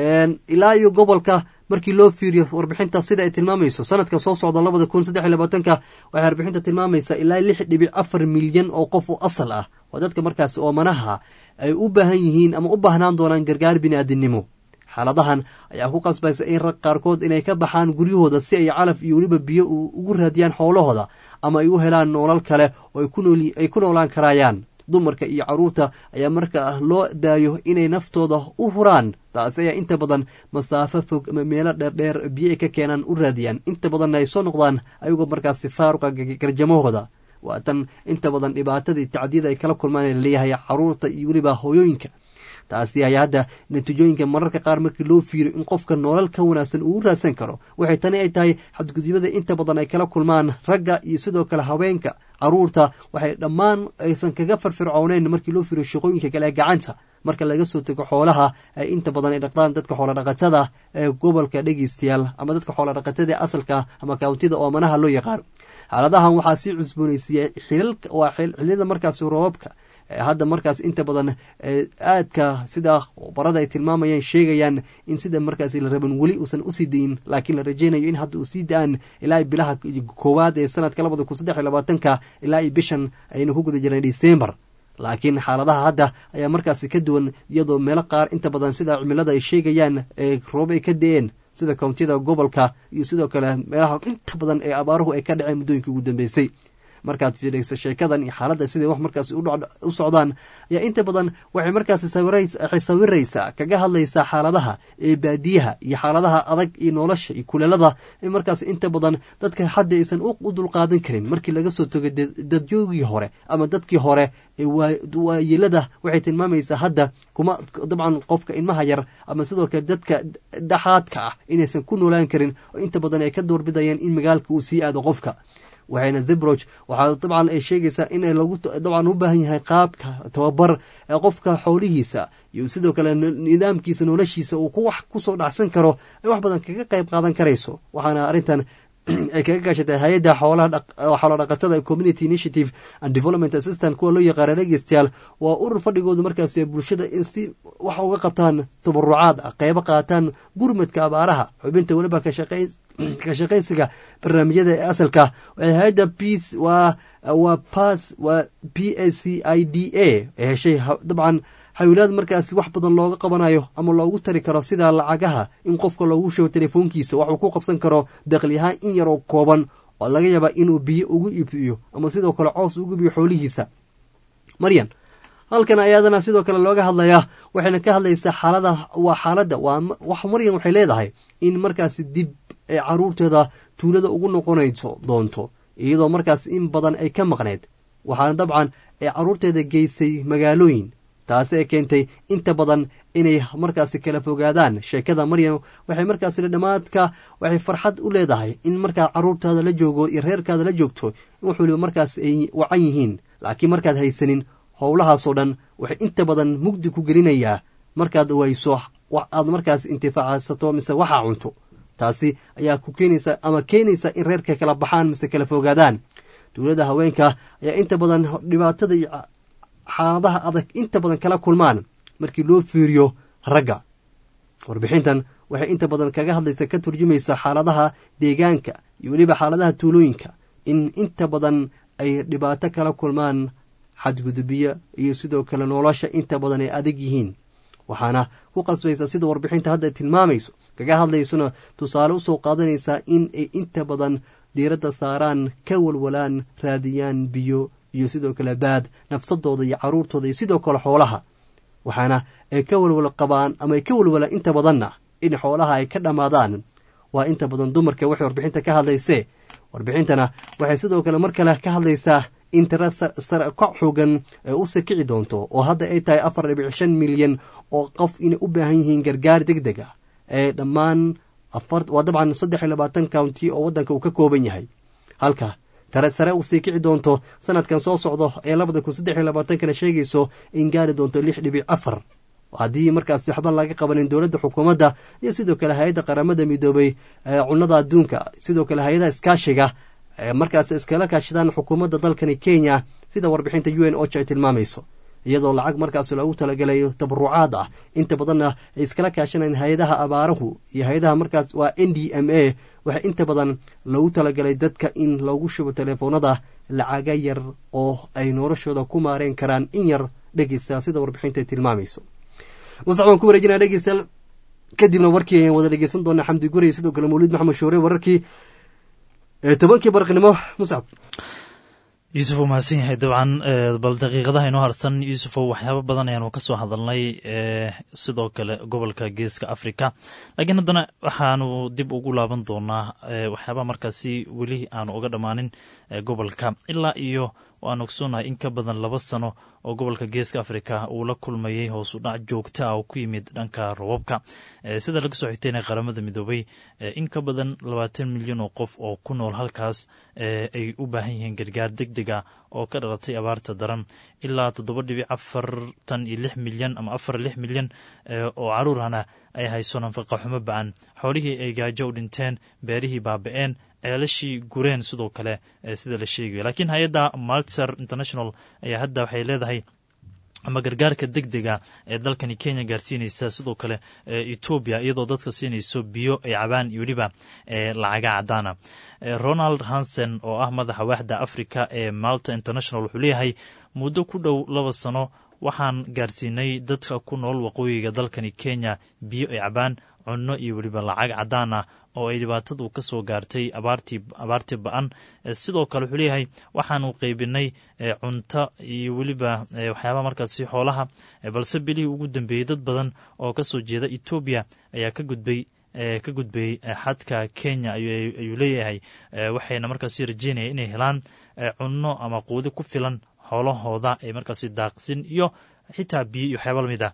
ilaa iyo gobolka markii loo fiiriyo warbixinta sida ay tilmaamayso sanadka soo socda labada kun saddex iyo labaatanka waxay warbixinta tilmaamaysaa ilaa lix dhibic afar milyan oo qof oo asal ah oo dadka markaasi oomanaha ay u baahan yihiin ama u baahnaan doonaan gargaar bini'aadinimo xaaladahan ayaa ku qasbaysa in rag qaarkood inay ka baxaan guryahooda si ay calaf iyo weliba biyo ugu raadiyaan xoolahooda ama ay u helaan noolal kale oo ay ku noolaan karayaan dumarka iyo caruurta ayaa markaa loo daayo inay naftooda u huraan taasi ayaa inta badan masaafo fog ama meelo dheerdheer biyo ay ka keenaan u raadiyaan inta badanna ay soo noqdaan ayagoo markaasi faaruqa garjamahooda waa tan inta badan dhibaatadii tacdiyada ay kala kulmaan ee laleeyahay caruurta iyo weliba hooyooyinka taasi ayaa hadda natiijooyinka mararka qaar markii loo fiiriyo in qofka noolal ka wanaagsan uu raadsan karo waxay tani ay tahay xadgudubyada inta badan ay kala kulmaan ragga iyo sidoo kale haweenka caruurta waxay dhammaan aysan kaga farfircooneyn markii loo fiiriyo shaqooyinka kale ee gacanta marka laga soo tego xoolaha ay inta badan ay dhaqdaan dadka xoolodhaqatada ee gobolka dhegeystayaal ama dadka xoolodhaqatada ee asalka ama kawntida oomanaha loo yaqaano xaaladahan waxaa sii cusboonaysiiyey waa xiliyada markaasi roobabka hadda markaas inta badan aadka sida barada ay tilmaamayaan sheegayaan in sida markaas la raban weli uusan usii dayin laakiin la rajeynayo in hadda uu sii da-aan ilaa bilaha koowaad ee sanadka labada kun saddex iyo labaatanka ilaa iyo bishan aynu ku guda jirnay december laakiin xaaladaha hadda ayaa markaasi ka duwan iyadoo meelo qaar inta badan sida cimilada ay sheegayaan ee roob ay ka da-een sida kountiyada gobolka iyo sidoo kale meelaha inta badan ee abaaruhu ay ka dhaceen muddooyinkii ugu dambeysay markaad fiirayso sheekadan iyo xaaladda siday wax markaas u socdaan ayaa inta badan waxay markaasi waxay sawiraysaa kaga hadlaysaa xaaladaha ee baadiyaha iyo xaaladaha adag iyo nolosha iyo kuleelada in markaas inta badan dadka hadda aysan u dulqaadan karin markii laga soo togo dadyoogii hore ama dadkii hore ee waayelada waxay tilmaamaysaa hadda kuma dabcan qofka ilmaha yar ama sidoo kale dadka dhaxaadka ah inaysan ku noolaan karin oo inta badan ay ka doorbidayaan in magaalka uu sii aado qofka waxayna zebroch waxaa dabcan ay sheegaysaa in lagu dabcan u baahan yahay qaabka tababar ee qofka xoolihiisa iyo sidoo kale nidaamkiisa noloshiisa uu ku wax kusoo dhacsan karo ay wax badan kaga qayb qaadan karayso waxaana arrintan ay kaga gaashatay hay-adda xoolo dhaqatada community initiative and development assistant kuwa loo yaqaana dhegeystayaal waa urur fadhigoodu markaas bulshada in si wax uga qabtaan tabarucaad ah qeybo qaataan gurmadka abaaraha xubinta weliba ka shaqaysiga barnaamijyada ee asalka waxay hay-adda peace waa waa pass waa p a c i d a ee heshay dabcan xawilaad markaasi wax badan looga qabanayo ama loogu tari karo sida lacagaha in qofka loogu sheego telefoonkiisa waxuu ku qabsan karo daqli ahaan in yaroo kooban oo laga yaaba inuu biyo ugu iibiyo ama sidoo kale coos ugu iibiyo xoolihiisa maryan halkan ayaadana sidoo kale looga hadlayaa waxayna ka hadlaysaa xaalada waa xaaladda waa wax maryan waxay leedahay in markaasi dib ee caruurteeda tuulada ugu noqonayso doonto iyadoo markaas in badan ay ka maqneyd waxaana dabcan ay caruurteeda geysay magaalooyin taasi ay keentay inta badan inay markaasi kala fogaadaan sheekada maryan waxay markaasi dhammaadka waxay farxad u leedahay in markaa caruurtaada la joogo iyo reerkaada la joogto in wax waliba markaas ay wacan yihiin laakiin markaad haysanin howlahaasoo dhan waxay inta badan mugdi ku gelinayaa markaad wayso aad markaas intifaacsato mise waxaa cunto taasi ayaa ku keenaysa ama keenaysa in reerka kala baxaan mise kala fogaadaan dowladda haweenka ayaa inta badan dhibaatada iyo xaaladaha adag inta badan kala kulmaan markii loo fiiriyo ragga warbixintan waxay inta badan kaga hadlaysa ka turjumaysa xaaladaha deegaanka iyo weliba xaaladaha tuulooyinka in inta badan ay dhibaato kala kulmaan xadgudubiya iyo sidoo kale nolosha inta badan ay adag yihiin waxaana ku qasbaysa sida warbixinta hadda tilmaamayso kaga hadlaysona tusaale usoo qaadanaysaa in ay inta badan diiradda saaraan ka walwalaan raadiyaan biyo iyo sidoo kale baad nafsadooda iyo caruurtooda iyo sidoo kale xoolaha waxaana ay ka walwala qabaan ama ay ka walwala inta badanna in xoolaha ay ka dhammaadaan waa inta badan dumarka waxay warbixinta ka hadlaysee warbixintana waxay sidoo kale mar kale ka hadlaysaa in tira sare kac xoogan ee u sakici doonto oo hadda ay tahay afar dhibic shan milyan oo qof inay u baahan yihiin gargaar deg deg ah ee dhammaan waa dabcan saddex iyo labaatan county oo waddanka uu ka kooban yahay halka tare sare uu sii kici doonto sanadkan soo socdo ee labada kun saddex iyo labaatankana sheegayso in gaari doonto lix dhibic afar haddii markaasi waxba laga qabanin dowladda xukuumadda iyo sidoo kale hay-adda qaramada midoobay cunnada adduunka sidoo kale hay-adaha iskaashiga markaas iskala kaashadaan xukuumadda dalkani kenya sida warbixinta u n ocha ay tilmaamayso iyadoo lacag markaas loogu talagalayo tabarucaad ah inta badanna ay iskala kaashanayaan hay-adaha abaarahu iyo hay-adaha markaas waa n d m a waxaa inta badan loogu talagalay dadka in loogu shubo teleefoonada lacaga yar oo ay noloshooda ku maareen karaan in yar dhegeystayaal sida warbixinta ay tilmaamayso musax waan ku wareejinaa dhegeystayaal kadibna warkii ayaan wada dhegeysan doonaa xamdi gurey sidoo kale mawliid maxamed shoore wararkii tobankii barqnimo muscab yuusuf uu mahadsan yahay dabcan bal daqiiqadaha inoo harsan yuusufow waxyaaba badan ayaanu ka soo hadalnay sidoo kale gobolka geeska africa laakiin haddana waxaanu dib ugu laaban doonaa waxyaaba markaasi weli aanu uga dhammaanin gobolka ilaa iyo waan ogsoonnahay in ka badan laba sano oo gobolka geeska africa uu la kulmayay hoos u dhac joogta ah oo ku yimid dhanka robabka sida laga soo xigtayna qaramada midoobay in ka badan labaatan milyan oo qof oo ku nool halkaas ay u baahan yihiin gargaar deg deg ah oo ka dhalatay abaarta daran ilaa toddoba dhibic afartan iyo lix milyan ama afar lix milyan oo caruurana ay hayso nafaqa xumo ba-an xoolihii ay gaajo u dhinteen beerihii baaba-een ceelashii gureen sidoo kale sida la sheegayo laakiin hay-adda maltser international ayaa hadda waxay leedahay ama gargaarka deg dega ee dalkani kenya gaarsiinaysa sidoo kale etoobiya iyadoo dadka siinayso biyo ay cabaan iyo weliba lacaga cadaana ronald hansen oo ah madaxa waaxda africa ee malta international wuxuu leeyahay muddo ku dhow laba sano waxaan gaarsiinay dadka ku nool waqooyiga dalkani kenya biyo ay cabaan cunno iyo weliba lacag cadaan ah oo ay dhibaatadu ka soo gaartay abaartii abaartii ba-an sidoo kale wuxuu leeyahay waxaanu qeybinay cunto iyo weliba waxyaabaha markaasi xoolaha balse bilihii ugu dambeeyey dad badan oo ka soo jeeda etoobiya ayaa ka gudbay ka gudbayey xadka kenya ayuu leeyahay waxayna markaasi rajeynaya inay helaan cunno ama quudi ku filan xoolahooda ay markaasi daaqsin iyo xitaa biyo iyo waxyaaba lamid ah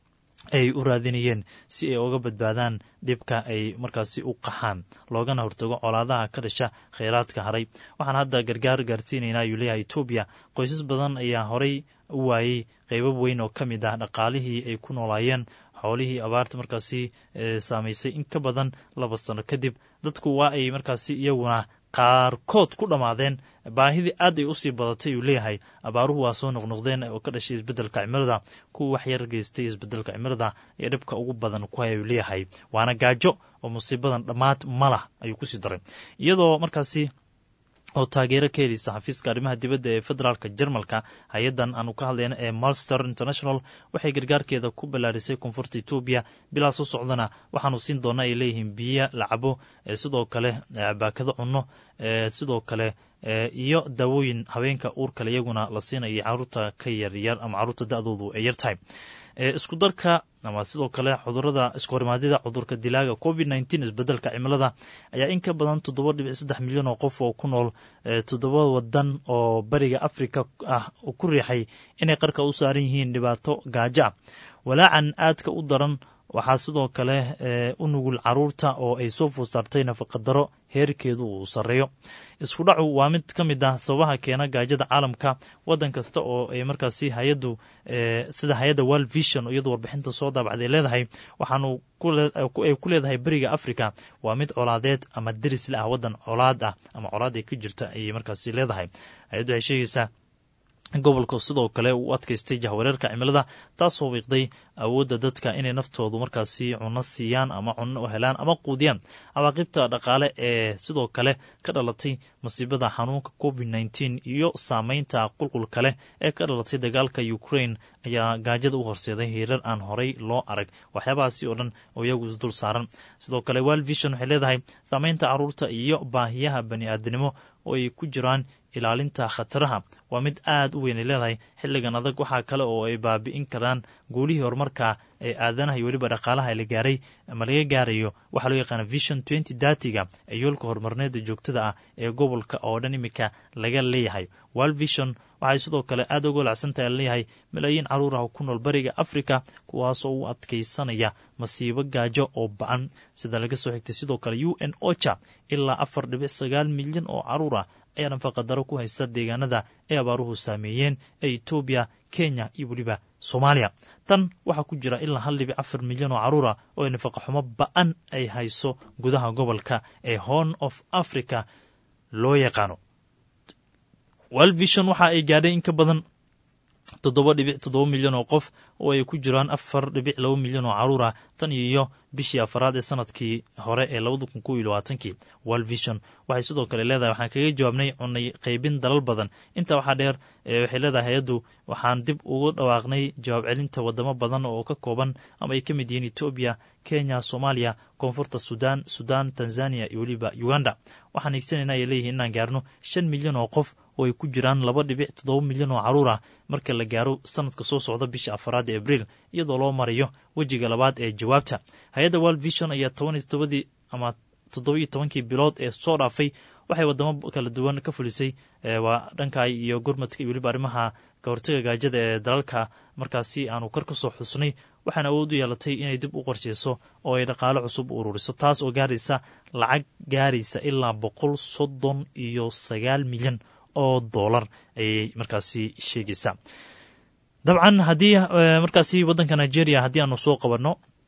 ay u raadinayeen si ay uga badbaadaan dhibka ay markaasi u qaxaan loogana hortago colaadaha ka dhasha kheyraadka haray waxaan hadda gargaar gaarsiinaynaa ayuu leeyahay etoobiya qoysas badan ayaa horey u waayey qeybab weyn oo ka mid ah dhaqaalihii ay ku noolaayeen xoolihii abaarta markaasi saamaysay in ka badan laba sano kadib dadku waa ay markaasi iyaguna qaarkood ku dhammaadeen baahidii aad ay usii badatay uu leeyahay abaaruhu waa soo noqnoqdeen oo ka dhashay isbeddelka cimilada kuwa wax yar geystay isbeddelka cimilada ee dhibka ugu badan ku haya uu leeyahay waana gaajo oo musiibadan dhammaad malah ayuu kusii daray iyadoo markaasi oo taageero ka heleysa xafiiska arrimaha dibadda ee federaalka jarmalka hay-addan aanu ka hadlayna ee malster international waxay gargaarkeeda ku ballaarisay koonfurta etoobiya bilaa soo socdana waxaanu siin doona ay leeyihiin biyo lacabo sidoo kale baakado cunno sidoo kale iyo daawooyin haweenka uurkale iyaguna la siinaya caruurta ka yaryar ama caruurta da-doodu ay yar tahay isku darka ama sidoo kale cudurada iskuhorimaadida cudurka dilaaga covid nteen isbedelka cimilada ayaa in ka badan toddoba dhibic saddex milyan oo qof oo ku nool toddoba wadan oo bariga africa ah ku riixay inay qarka u saaran yihiin dhibaato gaajo ah walaacan aadka u daran waxaa sidoo kale u nugul caruurta oo ay soo food saartay nafaqadaro heerkeedu uu sarreeyo isku dhacu waa mid ka mid ah sababaha keena gaajada caalamka wadan kasta oo ay markaasi hay-addu sida hay-adda world vision iyadoo warbixinta soo daabacday leedahay waxaanu ay ku leedahay beriga africa waa mid colaadeed ama derisle ah wadan colaad ah ama colaad ay ka jirta ayay markaasi leedahay hay-addu waxay sheegaysaa gobolka sidoo kale uu adkaystay jahwareerka cimilada taasoo wiiqday awoodda dadka inay naftoodu markaasi cunno siiyaan ama cunno u helaan ama quudiyaan cawaaqibta dhaqaale ee sidoo kale ka dhalatay masiibada xanuunka covid nteen iyo saameynta qulqul kale ee ka dhalatay dagaalka ukraine ayaa gaajada u horseeday hiirar aan horey loo arag waxyaabahaasi oo dhan oo iyagu isdul saaran sidoo kale world vision waxay leedahay saameynta caruurta iyo baahiyaha bani aadinimo oo ay ku jiraan ilaalinta khataraha waa mid aad u weyn ay leedahay xilligan adag waxaa kale oo ay baabi'in karaan guulihii horumarka ee aadanaha iyo weliba dhaqaalaha la gaaray ama laga gaarayo waxaa loo yaqaana vision twenty datiga ee yoolka horumarneeda joogtada ah ee gobolka oo dhan iminka laga leeyahay world vision waxay sidoo kale aad uga walacsantahay leeyahay malaayiin caruur ah ku nool bariga africa kuwaasoo u adkaysanaya masiibo gaajo oo ba-an sida laga soo xigtay sidoo kale u n ocha ilaa afar dhibic sagaal milyan oo caruur ah ayaa nafaqadaro ku haysta deegaanada ay abaaruhu saameeyeen ee etoobiya kenya iyo weliba soomaaliya tan waxaa ku jira ilaa hal dhibic afar milyan oo caruur ah oo ay nafaqaxumo ba-an ay hayso gudaha gobolka ee horn of africa loo yaqaano world vision waxa ay gaadhay in ka badan toddoba dhibic toddoba milyan oo qof oo ay ku jiraan afar dhibic laba milyan oo caruur ah tan iyo bishii afaraad ee sanadkii hore ee labada kun kow iyo labaatankii world vision waxay sidoo kale leedahay waxaan kaga jawaabnay cunay qaybin dalal badan intaa waxaa dheer waxay leedahay hay-addu waxaan dib ugu dhawaaqnay jawaab celinta wadamo badan oo ka kooban ama ay ka mid yihiin etoobiya kenya soomaaliya koonfurta sudan sudan tanzania iyo weliba uganda waxaan hiigsanayna ay leeyihiin inaan gaarno shan milyan oo qof oo ay ku jiraan laba dhibic toddoba milyan oo caruur ah marka la gaaro sanadka soo socda bisha afaraad ee abriil iyadoo loo marayo wejiga labaad ee jawaabta hay-adda world vision ayaa toban iyo toddobadii ama toddoba iyo tobankii bilood ee soo dhaafay waxay wadamo kala duwan ka fulisay waa dhanka iyo gurmadka iyo weliba arrimaha kahortaga gaajada ee dalalka markaasi aanu kor ka soo xusnay waxaana awood u yeelatay inay dib u qorsheyso oo ay dhaqaalo cusub u ururiso taas oo gaaraysa lacag gaaraysa ilaa boqol soddon iyo sagaal milyan oo dollar ayay markaasi sheegaysaa dabcan haddii markaasi waddanka nigeria haddii aanu soo qabanno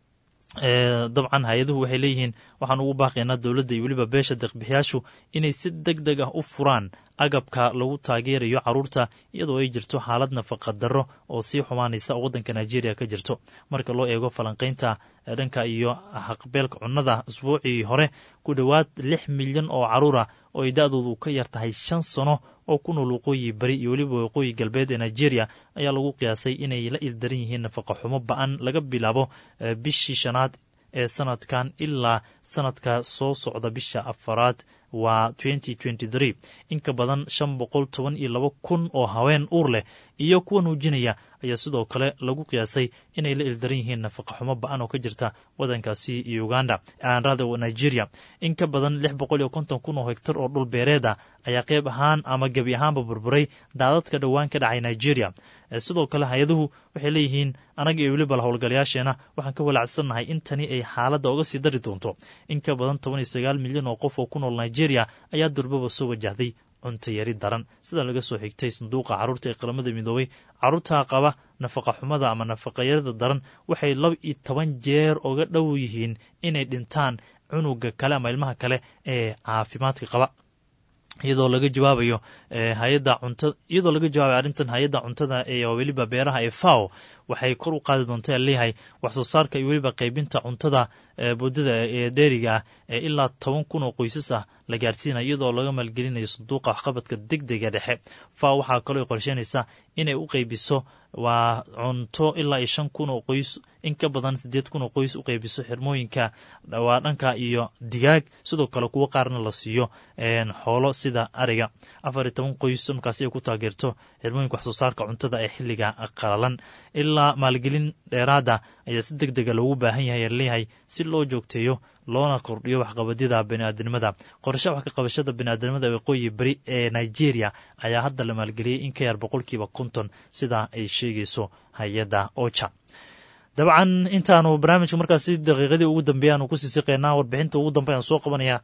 dabcan hay-aduhu waxay leeyihiin waxaan ugu baaqaynaa dowladda iyo weliba beesha deeqbixiyaashu inay si deg deg ah u furaan agabka lagu taageerayo caruurta iyadoo ay jirto xaalad nafaqa darro oo sii xumaanaysa oo waddanka nigeria ka jirto marka loo eego falanqaynta dhanka iyo haqbeelka cunnada isbuucii hore ku dhowaad lix milyan oo caruur ah oo ay da-doodu ka yar tahay shan sano oo ku nool waqooyi bari iyo weliba waqooyi galbeed ee nigeria ayaa lagu qiyaasay inay la ildaran yihiin nafaqa xumo ba-an laga bilaabo bishii shanaad ee sanadkan ilaa sanadka soo socda bisha afaraad waa in ka badan shan boqol toban iyo laba kun oo haween uur leh iyo kuwa nuujinaya ayaa sidoo kale lagu qiyaasay inay la ildaran yihiin nafaqa xumo ba-an oo ka jirta waddankaasi uganda aanrada nigeria in ka badan lix boqol iyo konton kun oo hegtar oo dhul beereed ah ayaa qeyb ahaan ama gebi ahaanba burburay daadadka dhowaan ka dhacay nigeria sidoo kale hay-aduhu waxay leeyihiin anaga iyo weliba howlgalayaasheena waxaan ka walacsannahay in tani ay xaaladda oga sii dari doonto in ka badan toban iyo sagaal milyan oo qof oo ku nool nigeria ayaa durbaba soo wajahday cunto yari daran sida laga soo xigtay sanduuqa carruurta ee qaramada midoobay carruurta qaba nafaqa xumada ama nafaqayarada daran waxay laba iyo toban jeer oga dhow yihiin inay dhintaan cunuga kale ama ilmaha kale ee caafimaadka qaba iyadoo laga jawaabayo hay-adda cunta iyadoo laga jawaabayo arrintan hay-adda cuntada ee weliba beeraha ee fao waxay kor u qaadi doontaa leeyahay wax soo saarka iyo weliba qaybinta cuntada boodada ee dheeriga ah ee ilaa toban kun oo qoysas ah la gaarsiinaya iyadoo laga maalgelinayo sanduuqa waxqabadka deg dega dhexe fao waxaa kaloo qorsheynaysaa inay u qaybiso waa cunto ilaa iyo shan kun oo qoys in ka badan siddeed kun oo qoys u qaybiso xirmooyinka waa dhanka iyo digaag sidoo kale kuwo qaarna la siiyo xoolo sida ariga afar iyo toban qoys markaasi ay ku taageerto xirmooyinka wax soo saarka cuntada ee xilliga qalalan ilaa maalgelin dheeraada ayaa si deg dega loogu baahan yahay leeyahay si loo joogteeyo loona kordhiyo waxqabadyada baniaadamnimada qorshe wax ka qabashada baniaadamnimada waqooyi beri ee nigeria ayaa hadda la maalgeliyey in ka yar boqolkiiba konton sidaa ay sheegayso hay-adda ocha dabcan intaanu barnaamijka markaasi daqiiqadii ugu dambeeya aanu kusii siqeynaa warbixinta ugu dambe aan soo qabanaya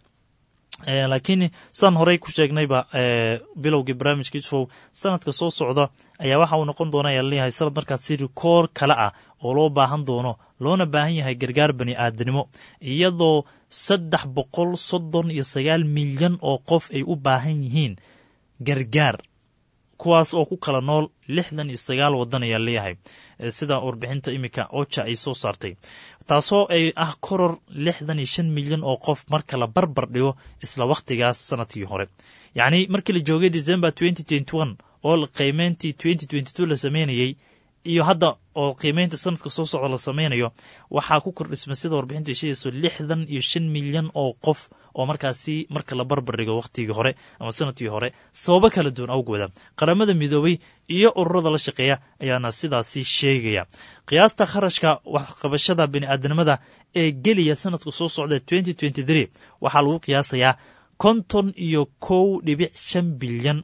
laakiin sidaan horey ku sheegnayba bilowgii barnaamijka isfow sanadka soo socda ayaa waxa uu noqon doona ayaa leeyahay sanad markaasi rikoor kale ah oo loo baahan doono loona baahan yahay gargaar bani aadanimo iyadoo saddex boqol soddon iyo sagaal milyan oo qof ay u baahan yihiin gargaar kuwaas oo ku kala nool lixdan iyo sagaal waddan ayaa leeyahay sida warbixinta iminka oja ay soo saartay taasoo ay ah koror lixdan iyo shan milyan oo qof marka la barbar dhigo isla wakhtigaas sanadkii hore yacni markii la joogay december twenty twenty one oo qiimeyntii twenty twenty two la sameynayey iyo hadda oo qiimeynta sanadka soo socda la sameynayo waxaa ku kordhismay sida warbixinta sheegayso lixdan iyo shan milyan oo qof oo markaasi marka la barbardhigo wakhtigii hore ama sanadkii hore sababo kala duwan awgooda qaramada midoobay iyo ururada la shaqeeya ayaana sidaasi sheegaya qiyaasta kharashka waxqabashada bini'aadanimada ee geliya sanadka soo socda waxaa lagu qiyaasayaa konton iyo kow dhibic shan bilyan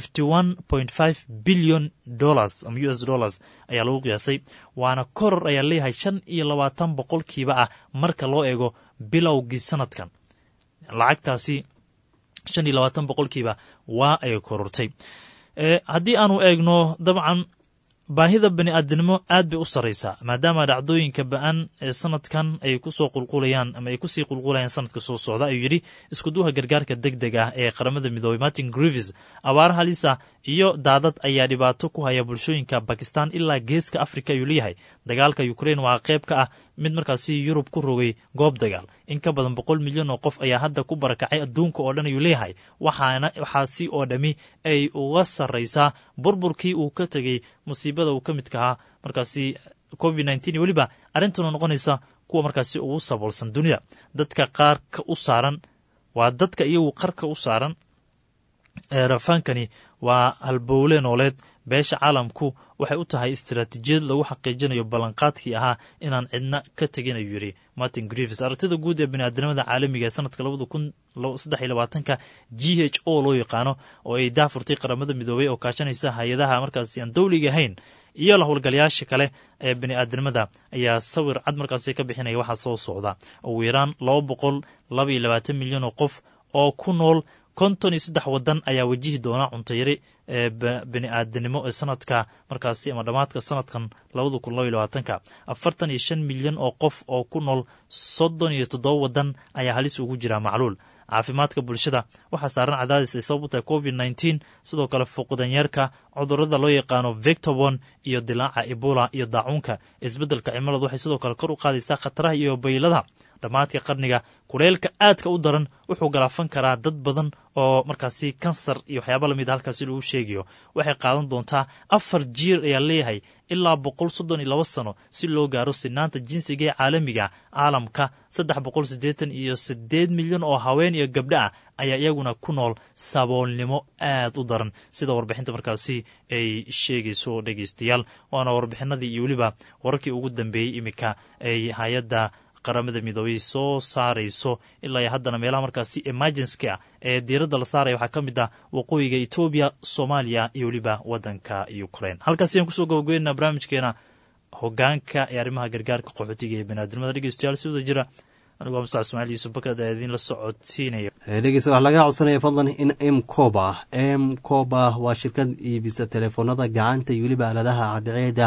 billion dollars ama u s dollars ayaa lagu qiyaasay waana koror ayaa leeyahay shan iyo labaatan boqolkiiba ah marka loo eego bilowgii sanadkan lacagtaasi shan iyo labaatan boqolkiiba waa ay korortay haddii aanu eegno dabcan baahida bani aadamnimo aad bay u sarraysaa maadaama dhacdooyinka ba-an ee sanadkan ay kusoo qulqulayaan ama ay kusii qulqulayaan sanadka soo socda ayuu yidhi iskuduha gargaarka deg deg ah ee qaramada midoobey martin grivis abaara halisa iyo daadad ayaa dhibaato ku haya bulshooyinka bakistan ilaa geeska afrika ayuu leeyahay dagaalka ukrein waa qayb ka ah mid markaasi yurub ku rogay goob dagaal in ka badan boqol milyan oo qof ayaa hadda ku barakacay adduunka oo dhan ayuu leeyahay waxaana waxaasi oo dhammi ay uga sarraysaa burburkii uu ka tegey musiibada uu ka midka ahaa markaasi covid nteen iyo weliba arrintuna noqonaysa kuwa markaasi ugu saboolsan dunida dadka qaarka u saaran waa dadka iyagu qarka u saaran rafaankani waa halbowle nooleed beesha caalamku waxay u tahay istaraatiijiyad lagu xaqiijinayo ballanqaadkii ahaa inaan cidna ka tegin ayuu yidhi martin grivis aragtida guud ee biniaadamada caalamiga ee sanadka labada kun saddex iyo labaatanka g h o loo yaqaano oo ay daafurtay qaramada midoobey oo kaashanaysa hay-adaha markaasi aan dowliga ahayn iyo la howlgalayaasha kale ee bini'aadamada ayaa sawir cad markaasi ka bixinaya waxaa soo socda ugu yaraan laba boqol laba iyo labaatan milyan oo qof oo ku nool konton iyo saddex waddan ayaa wajihi doona cuntayari ee bini'aadanimo ee sanadka markaasi ama dhammaadka sanadkan labada kun laba iyo labaatanka afartan iyo shan milyan oo qof oo ku nool soddon iyo toddoba waddan ayaa halis ugu jira macluul caafimaadka bulshada waxaa saaran cadaadis ay sabab u tahay covid nteen sidoo kale fuqdanyeerka cudurada loo yaqaano victobon iyo dilaaca ebola iyo daacuunka isbeddelka cimiladu waxay sidoo kale kor u qaadaysaa khataraha iyo bayladaha dhammaadka qarniga kuleylka aadka u daran wuxuu galaafan karaa dad badan oo markaasi kansar iyo waxyaaba lamid a halkaasi lagu sheegayo waxay qaadan doontaa afar jiir ayaa leeyahay ilaa boqol soddon iyo laba sano si loo gaaro sinaanta jinsiga ee caalamiga caalamka saddex boqol siddeetan iyo siddeed milyan oo haween iyo gabdho ah ayaa iyaguna ku nool saboolnimo aad u daran sida warbixinta markaasi ay sheegayso dhegeystayaal waana warbixinadii iyo weliba wararkii ugu dambeeyey iminka ay hay-adda qaramada midoobey soo saarayso ilaa iyo haddana meelaha markaasi emergency ah ee diiradda la saaraya waxaa ka mid ah waqooyiga etoobiya soomaaliya iyo weliba waddanka ukraine halkaasi ayaan kusoo gabagabeynaa barnaamijkeena hogaanka ee arrimaha gargaarka qaxootiga ee baniaadamada dhegeystayaal si wada jira anigu waa mustac ismaaciil yuusuf bakad ayaa idiin la socodsiinaya dhegeysta waxaa laga codsanaya fadlan in m coba m coba waa shirkad iibisa teleefoonada gacanta iyo weliba aaladaha cadceeda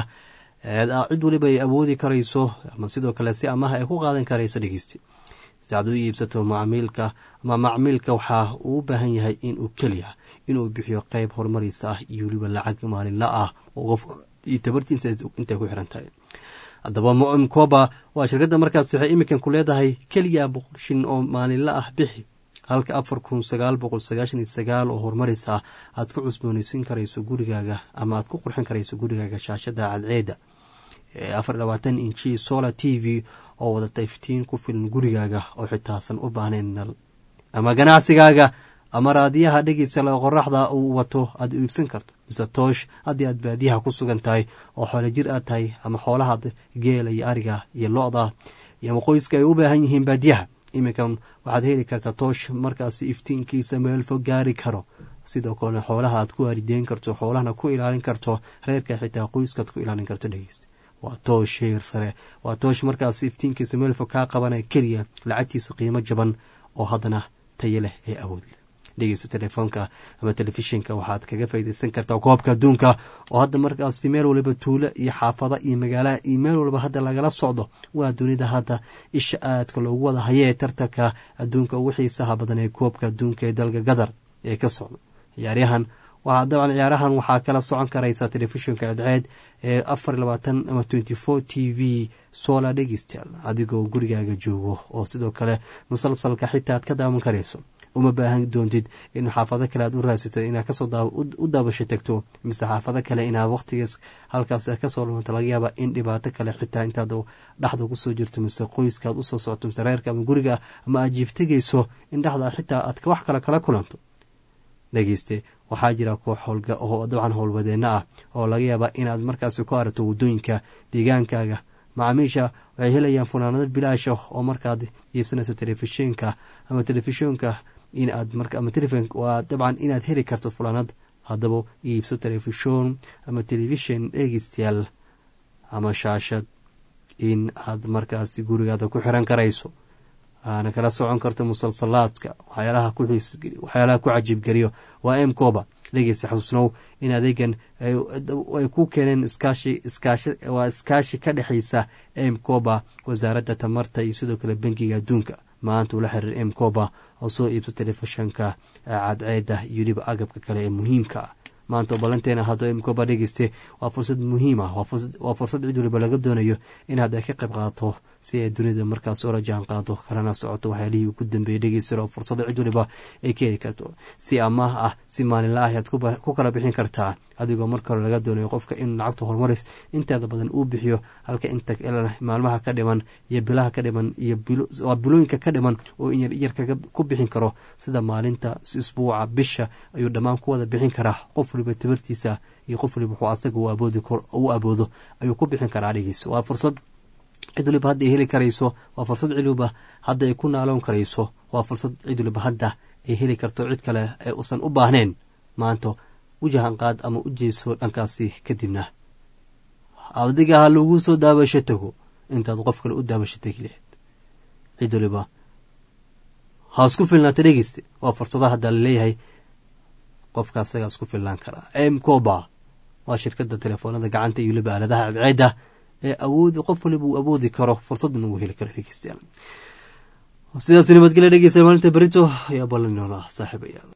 cid weliba ay awoodi karayso ama sidoo kale si amaha ay ku qaadan karayso dhegeysti si aad u iibsato macmiilka ama macmiilka waxaa uu u baahan yahay inuu keliya inuu bixiyo qeyb horumariisa ah iyo weliba lacag maalinla ah oo qofka iyo tabartiisa intay ku xiran tahay haddaba mom coba waa shirkadda markaas waxay iminkan ku leedahay keliya boqol shin oo maalinla ah bixi halka afar kun sagaal boqol sagaashan iyo sagaal oo horumaris ah aad ku cusboonaysiin karayso gurigaaga ama aad ku qurxin karayso gurigaaga shaashada cadceeda afar labaatan inji solar t v oo wadata iftiin ku filan gurigaaga oo xitaasan u baahnayn nal ama ganacsigaaga ama raadiyaha dhegeysa la qoraxda uu wato aad iibsan karto mise toosh haddii aad baadiyaha ku sugan tahay oo xoolo jir aad tahay ama xoolaha geela iyo ariga iyo lo-da iyo qoyska ay u baahan yihiin baadiyaha iminkan waxaad heli kartaa toosh markaasi iftiinkiisa meel fog gaari karo sidoo kale xoolaha aad ku waarideyn karto xoolahana ku ilaalin karto reerka xitaa qoyskaad ku ilaalin karto dhegeysta waa toosh heer sare waa toosh markaas iftiinkiisa meel fog kaa qabanaya keliya lacagtiisa qiimo jaban oo haddana tayo leh ee awood leh dhegeysta telefoonka ama telefishinka waxaad kaga faydaysan kartaa koobka adduunka oo hadda markaasi meel waliba tuulo iyo xaafada iyo magaalaha iyo meel waliba hadda lagala socdo waa dunida hadda isha aadka loogu wada hayee tartanka adduunka ugu xiisaha badan ee koobka adduunka ee dalka gadar ee ka socda ciyaaryahan waxaa dabcan ciyaarahan waxaa kala socon karaysa telefishinka cadceed ee afar labaatan ama twenty four t v solar dhegeystayaal adigoo gurigaaga joogo oo sidoo kale musalsalka xitaa aad ka daawan karayso uma baahan doontid in xaafado kale aad u raasito inaad kasoo u daabasho tagto mise xaafado kale inaad waqtigaas halkaas kasoo lumanto laga yaaba in dhibaato kale xitaa intaad dhexda kusoo jirto mise qoyskaad usoo socoto mise reerka ama guriga ama aad jiiftegayso in dhexda xitaa aad wax kale kala kulanto dhegeyste waxaa jira koox oo dabcan howlwadeenno ah oo laga yaaba inaad markaasi ku aragto waddooyinka deegaankaaga macaamiisha waxay helayaan funaanado bilaash ah oo markaad iibsanayso telefishinka ama telefishinka inaad ama telefon waa dabcan inaad heli karto fulaanad haddaba iibso telefishon ama telefishin dhegeystayaal ama shaashad in aad markaasi gurigaada ku xiran karayso aana kala socon karto musalsalaadka waxyaalaha ku xiisgeliyo waxyaalaha ku cajiibgeliyo waa m koba dhegeysta xasuusnow in adeegan ay ku keeneen iskaashi iskaashi waa iskaashi ka dhexeysa m koba wasaaradda tamarta iyo sidoo kale bankiga adduunka maanta ula xiriir m koba oo soo iibsa telefishanka cadceeda iyo weliba agabka kale ee muhiimka ah maanta oo ballanteena haddo m koba dhegeyste waa fursad muhiim ah waa fursad cid waliba laga doonayo inaad ay ka qayb qaadato si ay dunida markaas oola jaan qaado kalana socoto waxyaalihii ugu dambeeyey dhegeysta oo fursada cid waliba ay ka heli karto si amaah ah si maalinla ah ayaad ku kala bixin kartaa adigoo marka hore laga doonayo qofka in lacagta horumaris inteeda badan uu bixiyo halka inta maalmaha ka dhiman iyo bilaha ka dhiman iyo waa bilooyinka ka dhiman oo inyar ku bixin karo sida maalinta isbuuca bisha ayuu dhammaan ku wada bixin karaa qof waliba tabartiisa iyo qof waliba wuxuu asaga u aboodo ayuu ku bixin karaa dhigiis waa fursad cid waliba hadda ay heli karayso waa fursad cid waliba hadda ay ku naaloon karayso waa fursad cid waliba hadda ay heli karto cid kale ee uusan u baahnayn maanta wajahan qaad ama u jeeso dhankaasi kadibna adiga ha lagu soo daabasho tago intaad qof kale u daabasho tegi lahayd cid waliba ha isku filnaata dhegeyste waa fursadaha hadda laleeyahay qofka asagaa isku filnaan karaa m coba waa shirkada telefoonada gacanta iyo waliba aaladaha cadceeda ee awoodi qof waliba uu awoodi karo fursadna uu heli karo dhegeystayaal sidaas nabadgelya dhegeysta maalinta berito ayaa ballan noona saaxiibayaal